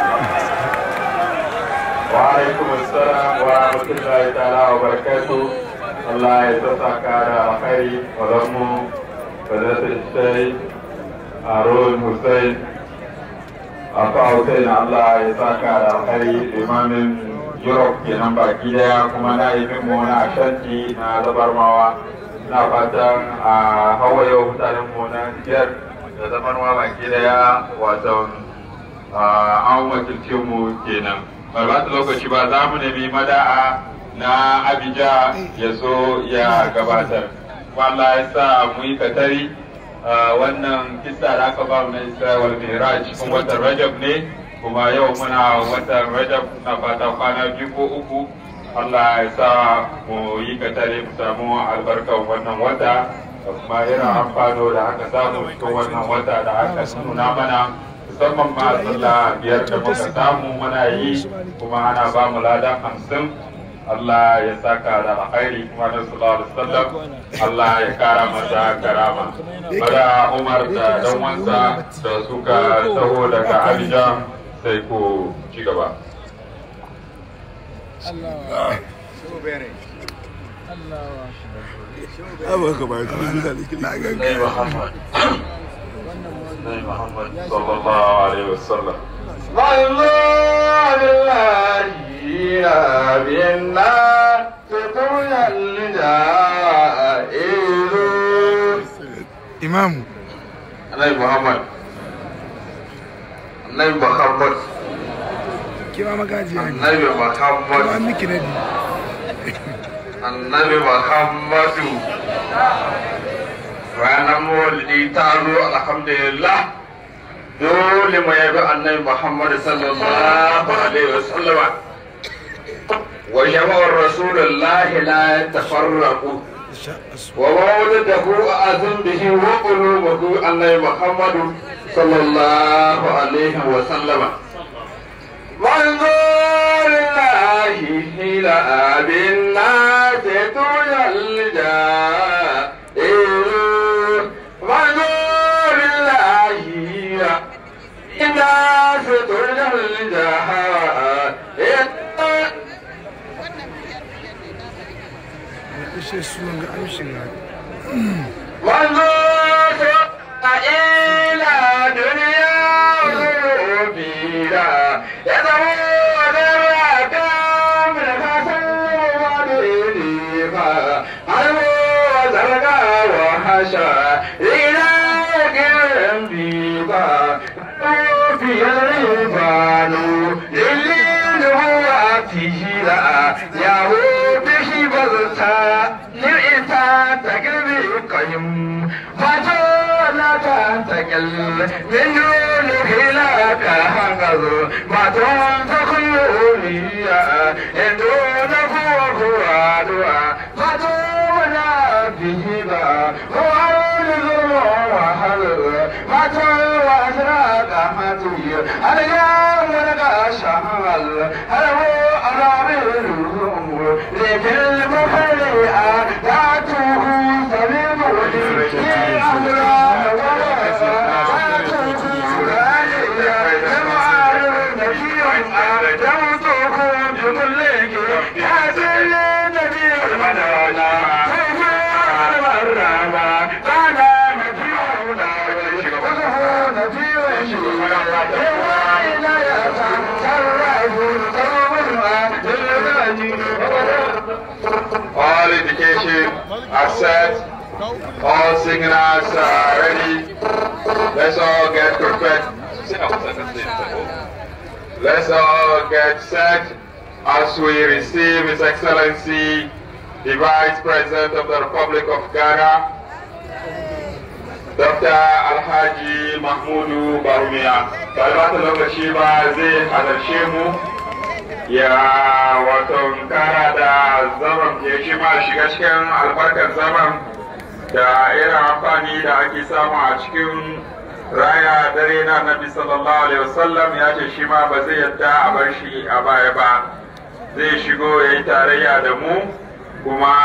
وعليكم السلام ورحمة الله تعالى وبركاته الله يتسعك على خير وضمه فذات الشيء هارون حسين Afa Hussein Allah ya saka da alkhairi imamin Europe kenan baki daya kuma na yi mu na Ashanti na zabarmawa na fatan a hawa yau mutanen mu na Niger da zabarmawa baki daya wato an wakilce mu kenan. Ba ba lokaci ba za mu nemi mada'a na Abija ya zo ya gabatar. Wallah ya sa mu yi katari wannan kisa da aka ba mu na Isra'il Miraj cikin watan Rajab ne kuma yau muna watan Rajab na fata kwana biyu ko uku Allah ya sa mu yi katare mu samu albarkar wannan wata da kuma irin amfano da aka samu cikin wannan wata da aka nuna mana musamman ma sallah biyar da muka samu muna yi kuma ana ba mu ladan hamsin Allah ya saka da alkhairi kuma na sallallahu alaihi wasallam Allah ya kara masa karama bada Umar da dan wansa da suka taho daga Abidjan sai ku ci gaba Abu ka ba ka zuwa na ga Nai Muhammad Nai Muhammad sallallahu alaihi wasallam والله الذي بالنار تطول الجائر imamu Nai Muhammad Nai Muhammad kima magajiya ne Nai kuma Muhammad an miki nadi Annabi Muhammadu ranar maulidi ta zo alhamdulillah dole mu yabi annabi Muhammad sallallahu alaihi wasallama wa jama'ar rasulullah la yatafarraqu wa mawlidahu azim bihi wa qulubuhu annabi Muhammad sallallahu alaihi wasallama وانظر الله إلى أبي الناس تجلجا وانظر الله إلى الناس تجلجا ishe suwan ga amshin ga وانظر إلى دنيا وذنوبها يدعون الركام من حسن ودينها علموا زرقا وحشا إلى جنبها في الريبان لليل هو فيه لا يهود به بغتا للإنسان تنتقل بقيم فاتولا تنتقل من دون خلاك هنغز ما تنفق يوليا إن دون فوق وادوا فاتولا به با وعلى وحل فاتولا أسراك ماتي اليوم لك شمال هل هو أرابي الأمور لكن المخلئة ذاته سليم في أمرا All indication are set. All signals are ready. Let's all get prepared. Let's all get set as we receive His Excellency, the Vice President of the Republic of Ghana, Dr. Alhaji Mahmudu Barumiya. Talibata lokaci ba zai halarce mu ya wato kara da zaman ya shi ma shiga cikin albarkar zaman da irin amfani da ake samu a cikin raya dare na nabi sallallahu alaihi wasallam ya ce shi ma ba zai yadda a bar shi a baya ba zai shigo ya yi tarayya da mu kuma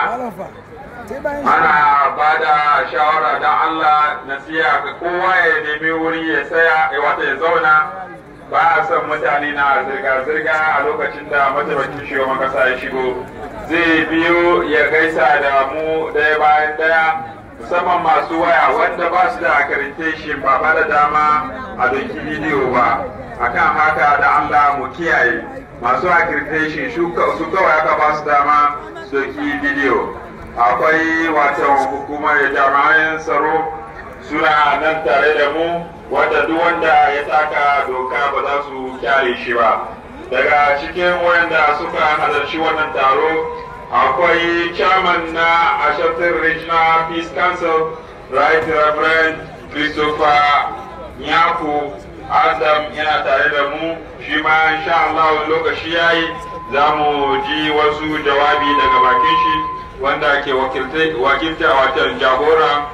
ana ba da shawara don Allah nasiya ga kowa ya nemi wuri ya saya ya wata ya zauna ba a son mutane na zirga-zirga a lokacin da mataimakin shugaban kasa ya shigo zai biyo ya gaisa da mu ɗaya bayan ɗaya musamman masu waya wanda ba su da accreditation ba ba da dama a doki bidiyo ba akan haka da Allah mu kiyaye masu accreditation su kawai aka ba su dama su doki bidiyo akwai watan hukumar jami'an tsaro suna nan tare da mu wanda duk wanda ya taka doka ba za su kyale shi ba daga cikin wanda suka halarci wannan taro akwai chairman na ashantin regional peace council right reverend christopher nyaku adam yana tare da mu shi ma insha Allah lokaci yayi za mu ji wasu jawabi daga bakin shi wanda ke wakilta watan jagora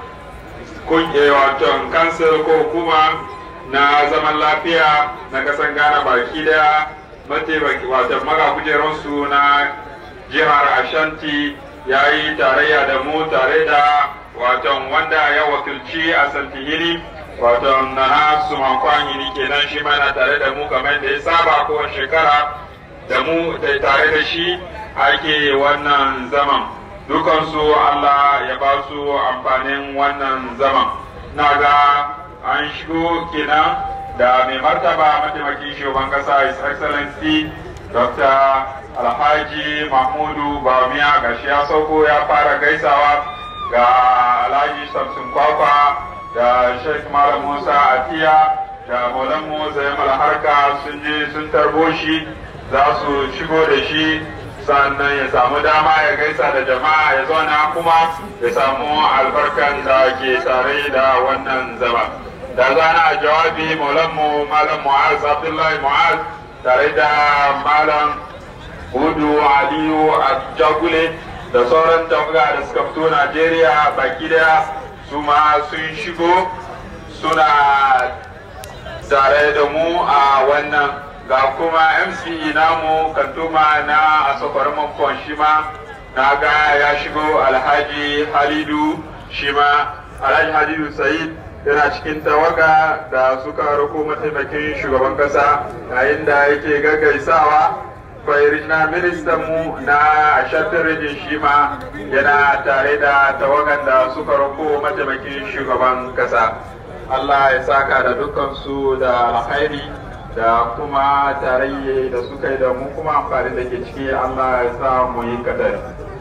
watan kansar ko hukuma na zaman lafiya na kasan ghana baki daya mataimaki watan maga kujeransu na jihar ashanti ya yi tarayya da mu tare da watan wanda ya wakilci a santihiri watan na nasu mankwanyi kenan shi mana tare da mu kamar da ya saba kowace shekara da mu da tare da shi ake wannan zaman dukansu Allah ya ba su amfanin wannan zaman na ga an shigo kenan da mai martaba mataimakin shugaban kasa his excellency dr alhaji mahmudu bamiya gashi ya sauko ya fara gaisawa ga alhaji samson kwakwa da sheikh malam musa atiya da maulanmu zayamal harka sun je sun tarbo shi za su shigo da shi sannan ya samu dama ya gaisa da jama'a ya zauna kuma ya samu albarkan da ke tare da wannan zama da zana jawabi maulanmu malam mu'az abdullahi mu'az tare da malam hudu aliyu a jagule da sauran tawaga da suka fito najeriya baki daya su ma sun shigo suna tare da mu a wannan ga kuma mce namu kantuma na asofar mamfon shi ma na ga ya shigo alhaji halidu shi ma alhaji halidu sa'id yana cikin tawaga da suka rako mataimakin shugaban kasa yayin da yake gaggaisawa na ministan mu na ashantin rijin shi ma yana tare da tawagan da suka rako mataimakin shugaban kasa allah ya saka da dukansu da alkhairi da kuma tarayye da suka yi da mu kuma amfani da ke ciki Allah ya sa mu yi kadari.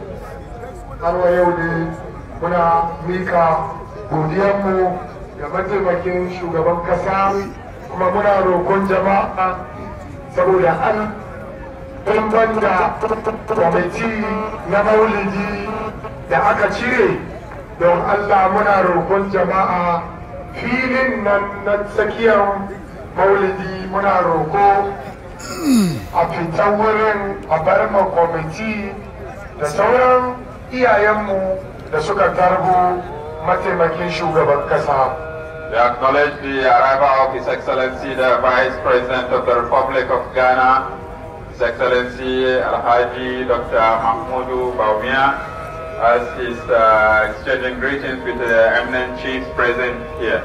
Har wa yau ne muna mika godiyanmu ga mataimakin shugaban kasa kuma muna roƙon jama'a saboda an in banda kwamiti na maulidi da aka cire don Allah muna roƙon jama'a filin nan na tsakiyar maulidi muna roƙo a fita wurin a bar ma kwamiti da sauran iyayenmu da suka tarbo mataimakin shugaban kasa. We acknowledge the arrival of His Excellency the Vice President of the Republic of Ghana, His Excellency Alhaji Dr. Mahmoudou Baumia, as he's uh, exchanging greetings with the eminent chiefs present here.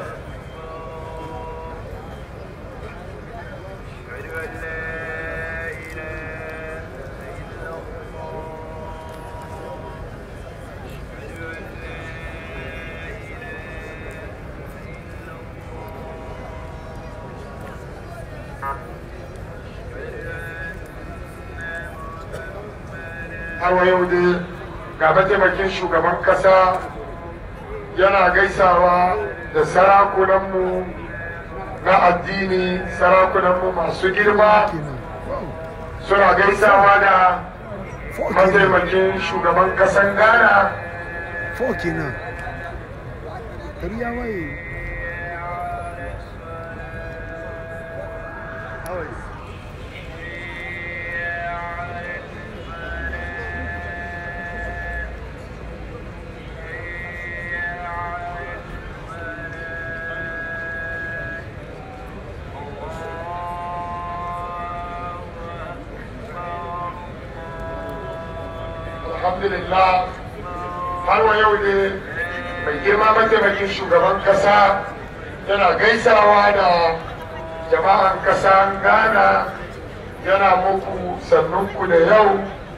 har yau dai ga mataimakin shugaban kasa yana gaisawa da sarakunanmu na addini sarakunanmu masu girma suna gaisawa da mataimakin shugaban kasan ghana Four kenan. Gari ya waye. alhamdulillah har wa yau ne mai girma mataimakin shugaban kasa yana gaisawa da jama'an kasan ghana yana muku sannunku da yau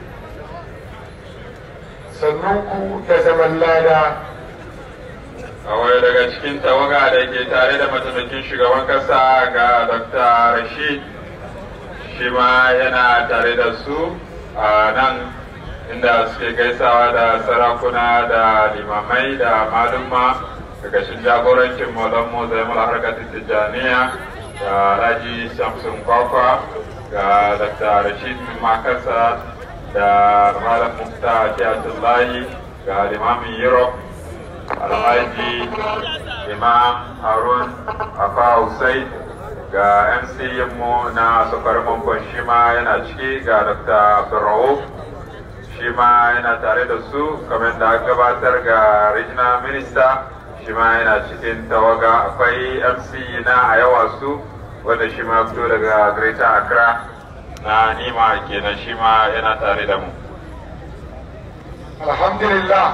sannunku da zaman lada Kawai daga cikin tawaga da ke tare da mataimakin shugaban kasa ga Dr. Rashid shi ma yana tare da su a nan inda suke gaisawa da sarakuna da limamai da malumma daga shi jagorancin maulanmu zai mula harkatun tijjaniya da alhaji shamsun kwakwa ga Dr. Rashid Makasa da malam Mufta Kiyatullahi ga limamin Europe alhaji imam harun afa hussein ga mc mu na sokar mankon shi ma yana ciki ga dr abdurrauf shi ma yana tare da su kamar da aka gabatar ga regional minister shi ma yana cikin tawaga akwai mc na a yawa su wanda shi ma fito daga greater accra na nima kenan shi ma yana tare da mu alhamdulillah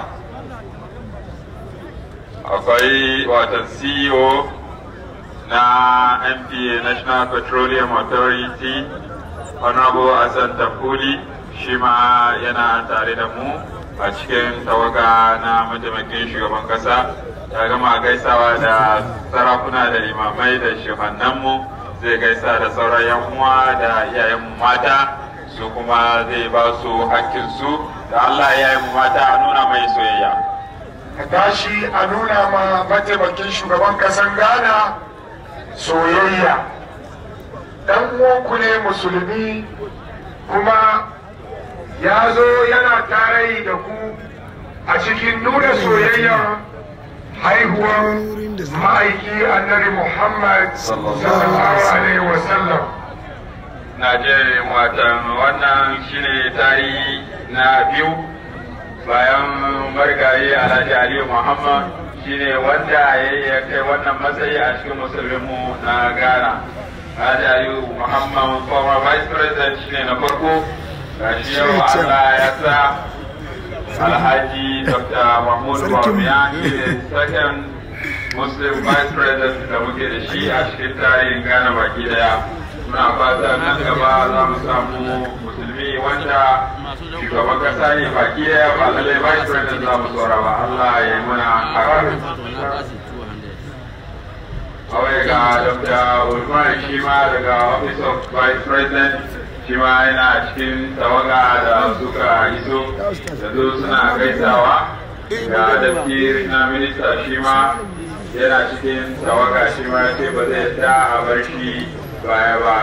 akwai watan ceo na npa national petroleum authority honorable hassan tafuli shi ma yana tare da mu a cikin tawaga na mataimakin shugaban kasa ya gama gaisawa da sarakuna da limamai da shehannanmu zai gaisa da sauran yan uwa da iyayenmu mata su kuma zai ba su hakkinsu da allah iyayenmu mata a nuna mai soyayya ka tashi a nuna ma mataimakin shugaban kasan ghana soyayya dan uwanku ne musulmi kuma ya zo yana tare da ku a cikin nuna soyayya haihuwar ma'aiki annabi muhammad sallallahu alaihi wasallam na je watan wannan shine tarihi na biyu bayan marigayi alhaji aliyu muhammad shine wanda ya ya kai wannan matsayi a cikin musulminmu na ghana alhaji aliyu muhammad former vice president shine na farko ga shi yau allah ya sa alhaji dr mahmud bawumia shine second muslim vice president da muke da shi a cikin tarihin ghana baki daya muna fata nan gaba za mu samu musulmi wanda shugaban kasa ne baki daya ba lallai vice president za mu tsora ba Allah ya yi muna harar kawai ga dr ulman shi ma daga office of vice president shi ma yana cikin tawaga da suka iso da su suna gaisawa ga dafki na minista shi ma yana cikin tawaga shi ma ce ba zai ta a bar shi baya ba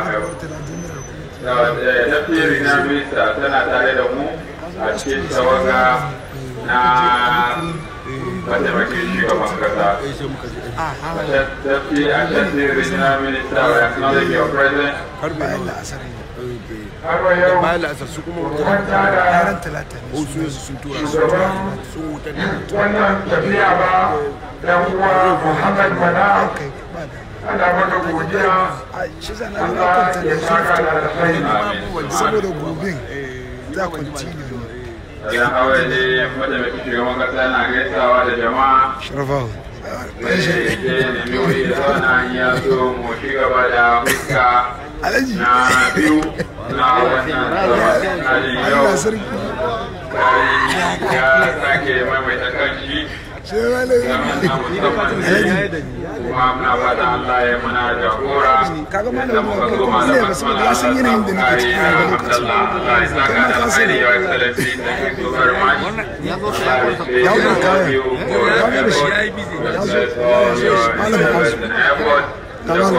dafki na minista tana tare da mu a cikin tawaga na mataimakin shugaban kasa Deputy Ashanti Regional Minister, we acknowledge your presence. bayan la'asar ne har wa yau bayan la'asar su kuma manta da ranar talata ne wasu yanzu sun tura su shugaban sun wutar da wannan tafiya ba dan uwa Muhammad Bala kai ba da ana maka godiya a shi zana da Allah kwanta ya da saka da alkhairi Amin. saboda gobe za continue ne Wajen hawa ne mataimakin shugaban kasa yana gaisawa da jama'a. sharafawa Zai je nemi wuri da zauna ya so mu ci gaba da fuska alhaji na biyu na wannan zama. Na jin yau Allah sarki kari ya sake maimaita kanshi sai wani zaman na musamman ne. kuma muna fata Allah ya muna jagora kaga da malam muka ko zo kuma ne ba sai ya san yanayin da nake ciki a lokacin Allah ya saka da alheri ya excellency thank you so very much ya wuce kaya ya wuce da shi ya zo malam Hasu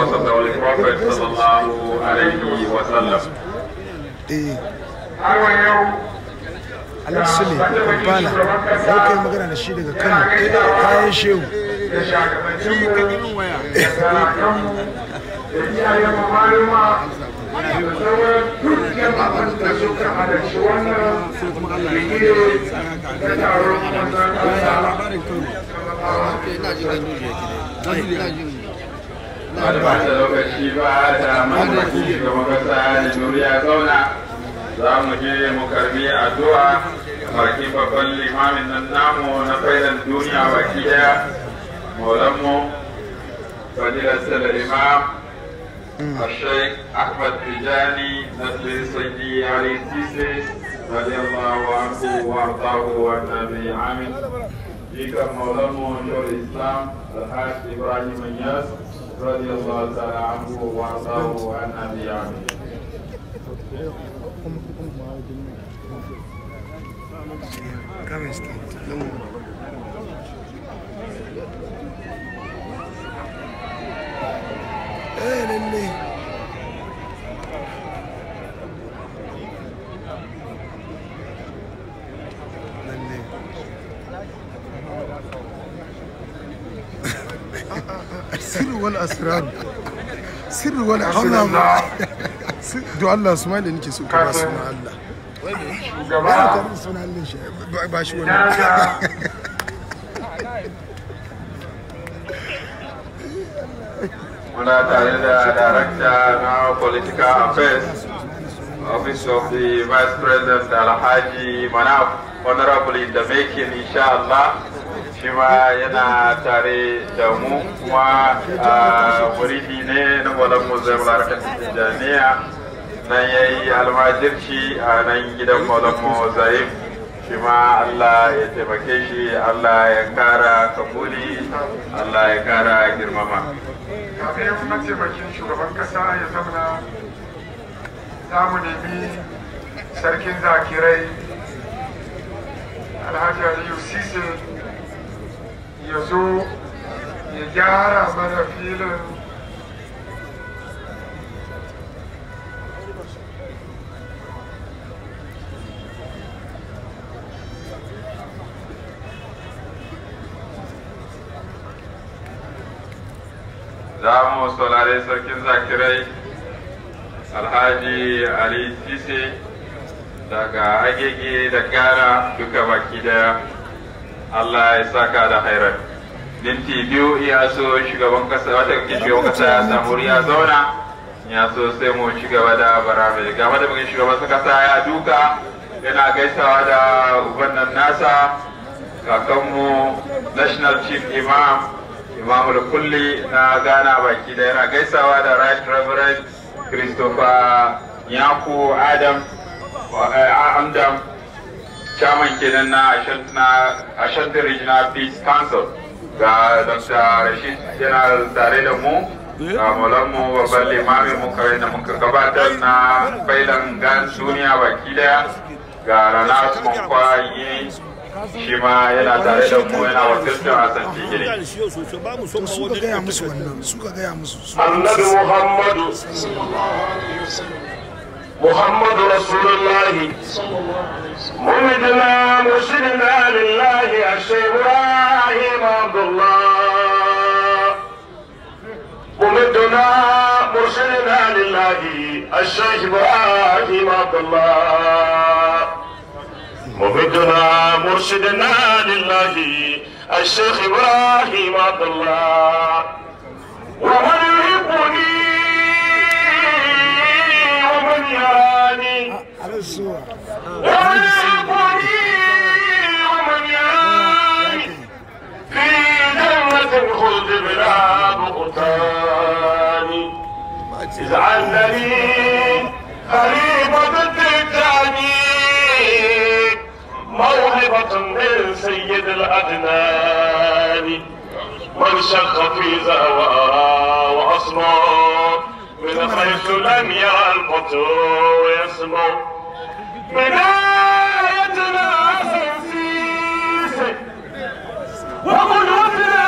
eh har wa yau alhaji sule kampala ya kai magana da shi daga kano kayan shehu da shagabanci waya da sarakanmu da iyayen maluma da sauran dukkan abin da suka halarci wannan bigire da taron manzan Allah ina jin gandu da yake ina jin ba da lokaci ba da mamaki shugaban kasa da nuriya zauna za mu je mu karbi addu'a bakin babban limamin nan namu na faidan duniya baki daya maulanmu fadilar salar imam الشيخ أحمد تجاني نسل سيدي علي سيسي رضي الله عنه وأرضاه والنبي عامل جيك مولانا شيخ الإسلام الحاج إبراهيم الناس رضي الله تعالى عنه وأرضاه والنبي عامل kamar suke eh lalle lalle sirri wal asrar sirri wal asrar do Allah su mai da nake so ka ba su na Allah ba shugaba tare da sunan Allah shi ba- ba shi wannan daga muna tare da darakta na political affairs office of the vice president alhaji manaf honorable in the making insha Allah shi ma yana tare da mu kuma a muridi ne na malam muzai barakar tijjaniya nan ya yi almajirci a nan gidan malam muzai shi ma Allah ya taimake shi Allah ya kara kabuli Allah ya kara girmama kafin mataimakin shugaban kasa ya zauna za mu nemi sarkin zakirai alhaji aliyu sise ya zo ya gyara mana filin za mu saurari sarkin zakirai alhaji ali sise daga agege da gara duka baki daya allah ya saka da hairar minti biyu ya so shugaban kasa wata kake shugaban kasa ya samu ya zauna ya so sai mu ci gaba da barabe ga wata kake shugaban kasa ya duka yana gaisawa da ubannan nasa kakanmu national chief imam imamul kulli na ghana baki da yana gaisawa da right reverend christopher yaku adam andam chairman kenan na ashanti regional peace council ga dr rashid yana tare da mu ga mu babban limamin mu kare da muka gabatar na bailan gan duniya baki daya ga rana kwankwa yi shi ma yana tare da mu yana wakiltar Hassan Tigiri. to suka gaya musu wannan suka gaya musu su annabi muhammadu محمد رسول الله ممدنا مرشدنا لله الشيخ ابراهيم عبد الله ممدنا مرشدنا لله الشيخ ابراهيم عبد الله ممدنا مرشدنا لله الشيخ ابراهيم عبد الله ومن يحبني ومن يراني ومن يحبني ومن يراني في جنة الخلد بلا بغتان اجعلني خليفة التجاني موهبة من سيد الأدنان من شق في زهوى وأصمى من حيث لم يرى الفتور يسمع بدايتنا سنسيس وقدوتنا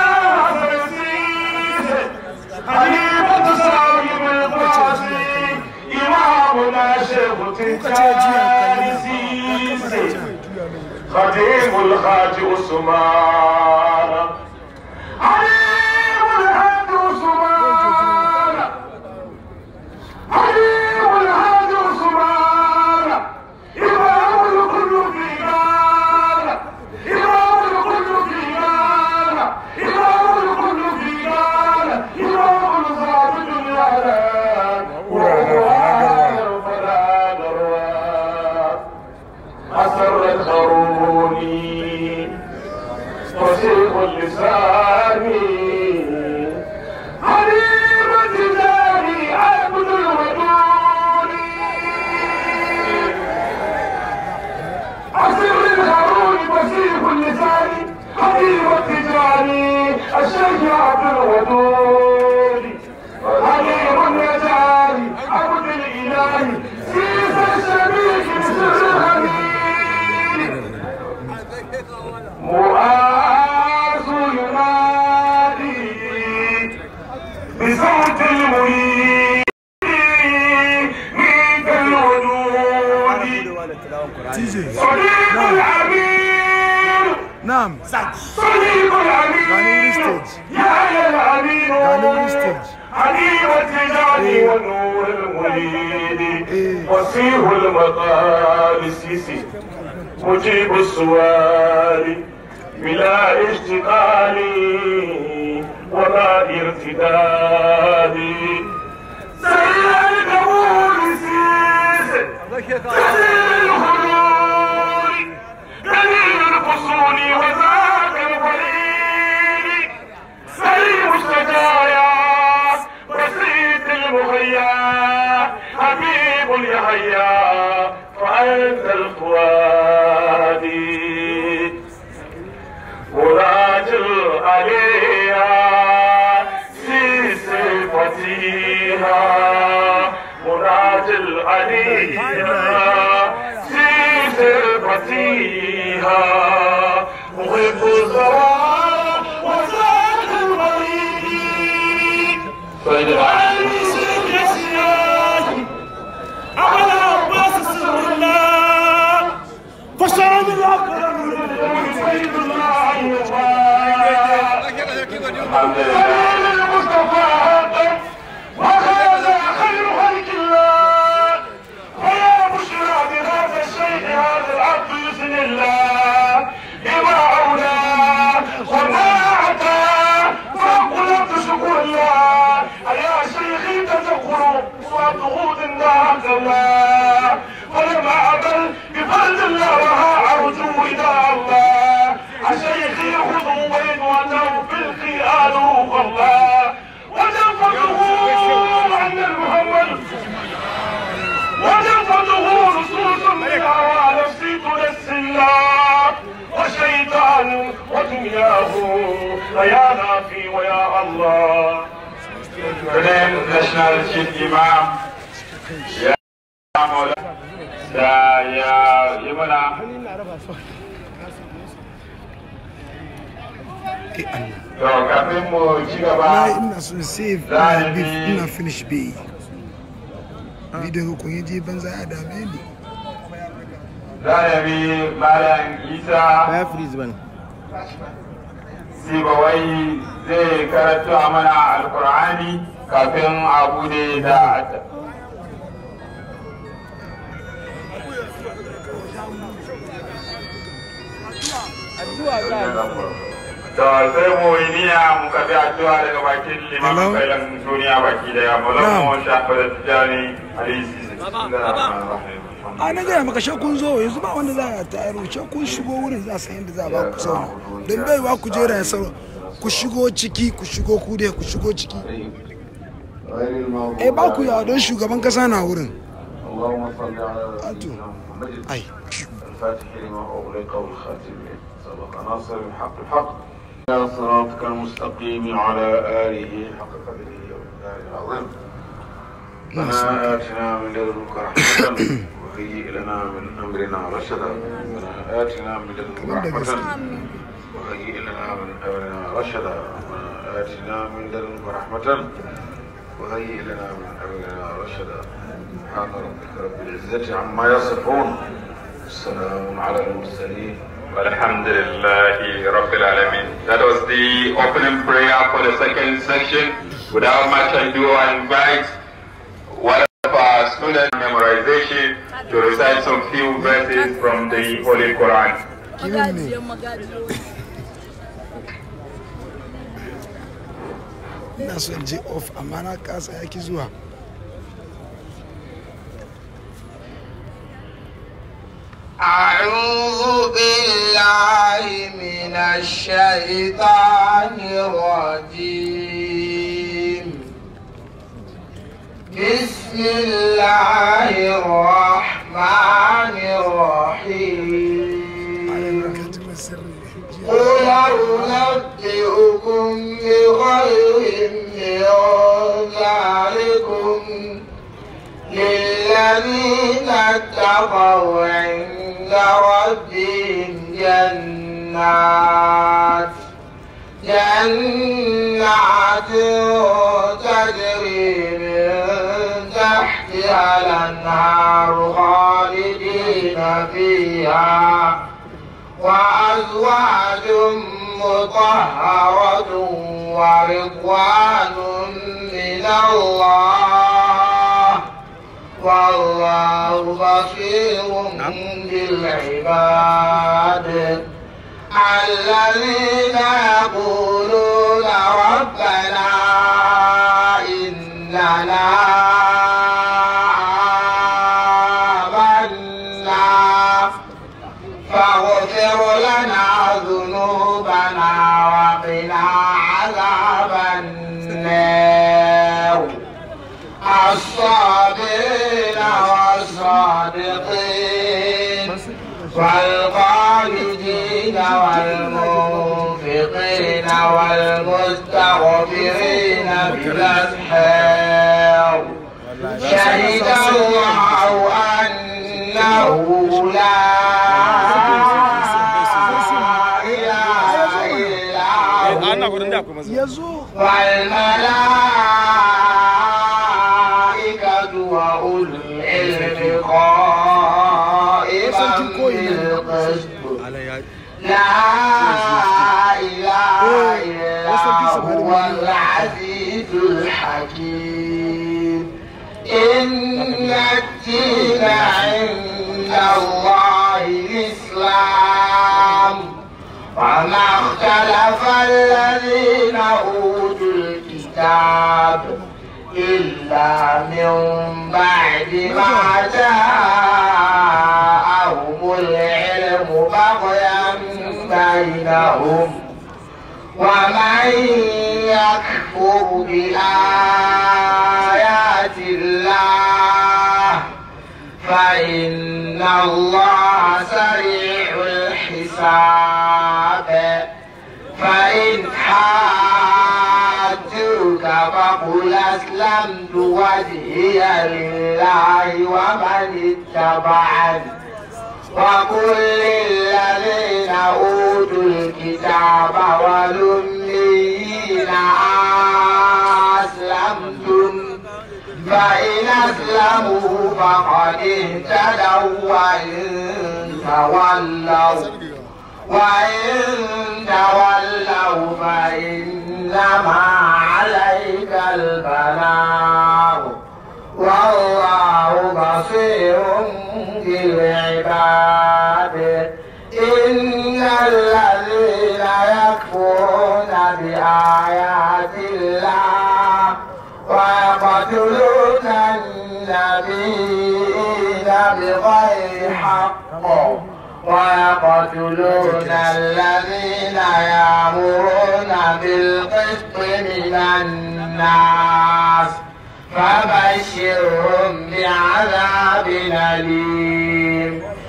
سنسيس حليفة صاحب القاسي إمامنا شيخ تنكاري سيسي خديم الخاج عثمان عليم الهاد عثمان عليم الهاد عثمان إمام الكل في نار إمام الكل في نار إمام الكل في نار إمام الزاد الدنيا وهو فلا نروى أسر الخروني فسيح اللسان عليم التجاري عبد الودود أسر الخروني فسيح اللسان حبيب التجاري الشيخ عبد الودود حليم النجاري عبد الإله سيس الشبيك سر الخليل مؤاخ ينادي بصوت المريد من الوجود صديق العمير نعم صديق العمير يا يا العمير حبيب التجاري والنور المريد وسيح المقام السيسي مجيب السؤال بلا اشتغال ولا ارتداد سيد القبول السيسي دليل الخلود دليل الفصول وذاك الوليد سليم السجايا بسيط المغيا حبيب اليحيى فأنت الفؤادي وراجل عليها في صفتها وراجل عليها في صفتها محب الزواج وزاد المريض فاجعل سر الاسياد على عباس سر الله فشرب الاكرم سيد الله الحمد لله المصطفى وهذا خير خلق الله ويا بشرى بهذا الشيخ هذا العبد باذن الله بما اولى وما اتى فقلت شكر الله يا شيخي تذكر وضغوط النار الله ولم اعمل بفضل الله وها ارجو رداء الله شيخي خذوا ويدوته في القيان الله وتنفذه عن المحمد وتنفذه نصوص من هوى نفسي تنسي الله وشيطان ودنياه فيا نافي ويا الله Today, National Chief Imam ya Maula da ya yi mana to kafin mu ci Wallahi gaba ina son save Za a ina beef yi- ina finish bai bidiyo kun yi je banza ya dame ni Zanabi Malam Isa baya freeze bane Sibawai zai karanta mana Alkur'ani kafin a bude da Da sai mu yi niyya mu kafi addu'a daga bakin Hello? limamin kailan duniya baki daya. Mu zama mu shafa da tijani alisi. a na gaya maka shakun zo yanzu ba wanda za a tayar shakun shigo wurin za a san yadda za a ba ku sauna don bai wa ku jera ya sauro ku shigo ciki ku shigo ku dai ku shigo ciki eh ba ku yawa don shugaban kasa na wurin اللهم صل على أنتم. سيدنا محمد ai الفاتح لما أغلق والخاتم لما سبق ناصر الحق الحق على صراطك المستقيم وعلى آله حق قدره ومقداره العظيم ربنا آتنا من لدنك رحمة وهيئ لنا من أمرنا رشدا ربنا آتنا من لدنك رحمة وهيئ لنا من أمرنا رشدا ربنا آتنا من لدنك رحمة وهيئ لنا من أمرنا رشدا سبحان ربك رب العزة عما يصفون السلام على المرسلين Alhamdulillahi Rabbil Alamin. That was the opening prayer for the second section. Without much ado, I invite one of our students memorization to recite some few verses from the Holy Quran. Magajiyan magajiyo. ina son je off amma na kasa yaki zuwa أعوذ بالله من الشيطان الرجيم بسم الله الرحمن الرحيم قل أنبئكم بخير من ذلكم للذين اتقوا عند ربهم جنات جنات تجري من تحتها الأنهار خالدين فيها وأزواج مطهرة ورضوان من الله والله بصير بالعباد الذين يقولون ربنا إننا آمنا فاغفر لنا ذنوبنا وقنا عذاب النار الصابرين والصادقين والقانتين والمنفقين والمستغفرين بالأسحار شهد الله أنه لا إله إلا ana هو gudun da akwai masu ya zo والملائكة وأولو العلم قائما بالقسط ala ya لا إله إلا هو العزيز الحكيم إن الدين عند الله الإسلام وما اختلف الذين أوتوا الكتاب إلا من بعد ما جاءهم العلم بغيا بينهم ومن يكفر بآيات الله فإن الله سريع الحساب فإن حاجوك فقل أسلمت وجهي لله ومن اتبعني وقل للذين أوتوا الكتاب والأميين أسلمتم فإن أسلموا فقد اهتدوا وإن تولوا وإن تولوا فإنما عليك البلاغ والله بصير بالعباد إن الذين يكفرون بآيات الله ويقتلون النبيين بغير حق ويقتلون الذين يأمرون بالقسط من الناس فبشرهم بعذاب أليم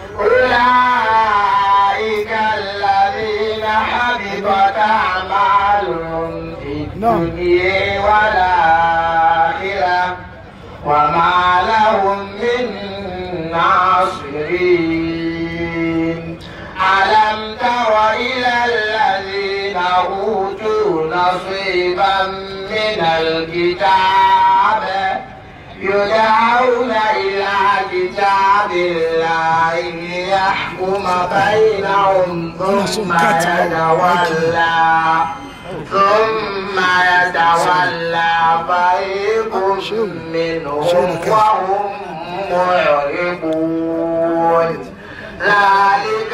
أولئك الذين حبطت أعمالهم في الدنيا والآخرة وما لهم من ناصرين ألم تر إلى الذين أوتوا نصيبا من الكتاب يدعون إلى كتاب الله ليحكم بينهم ثم يتولى ثم يتولى فريق منهم وهم معرضون ذلك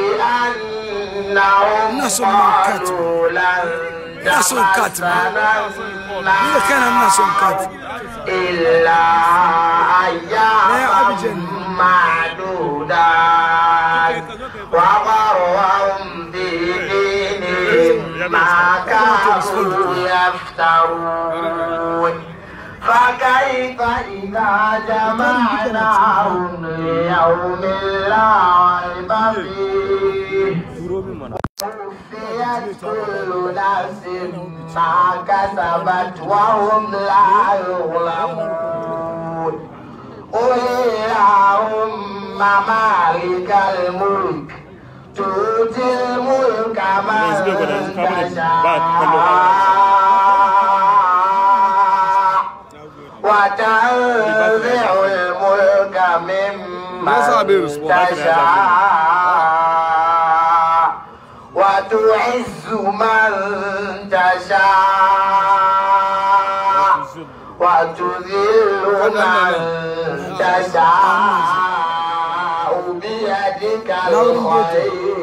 بأنهم الناس هم قالوا لن الناس هم كاتبة. تمسنا إذا كان الناس هم كاتبة. إلا لا أياما أبجد. معدودات وغرهم في دينهم ما كانوا يفترون فكيف إذا جمعناهم ليوم لا ريب فيه وفيت كل نفس ما كسبت وهم لا يظلمون قل اللهم مالك الملك تؤتي الملك من تشاء وتنزع الملك ممن تشاء وتعز من تشاء وتذل من تشاء بيدك الخير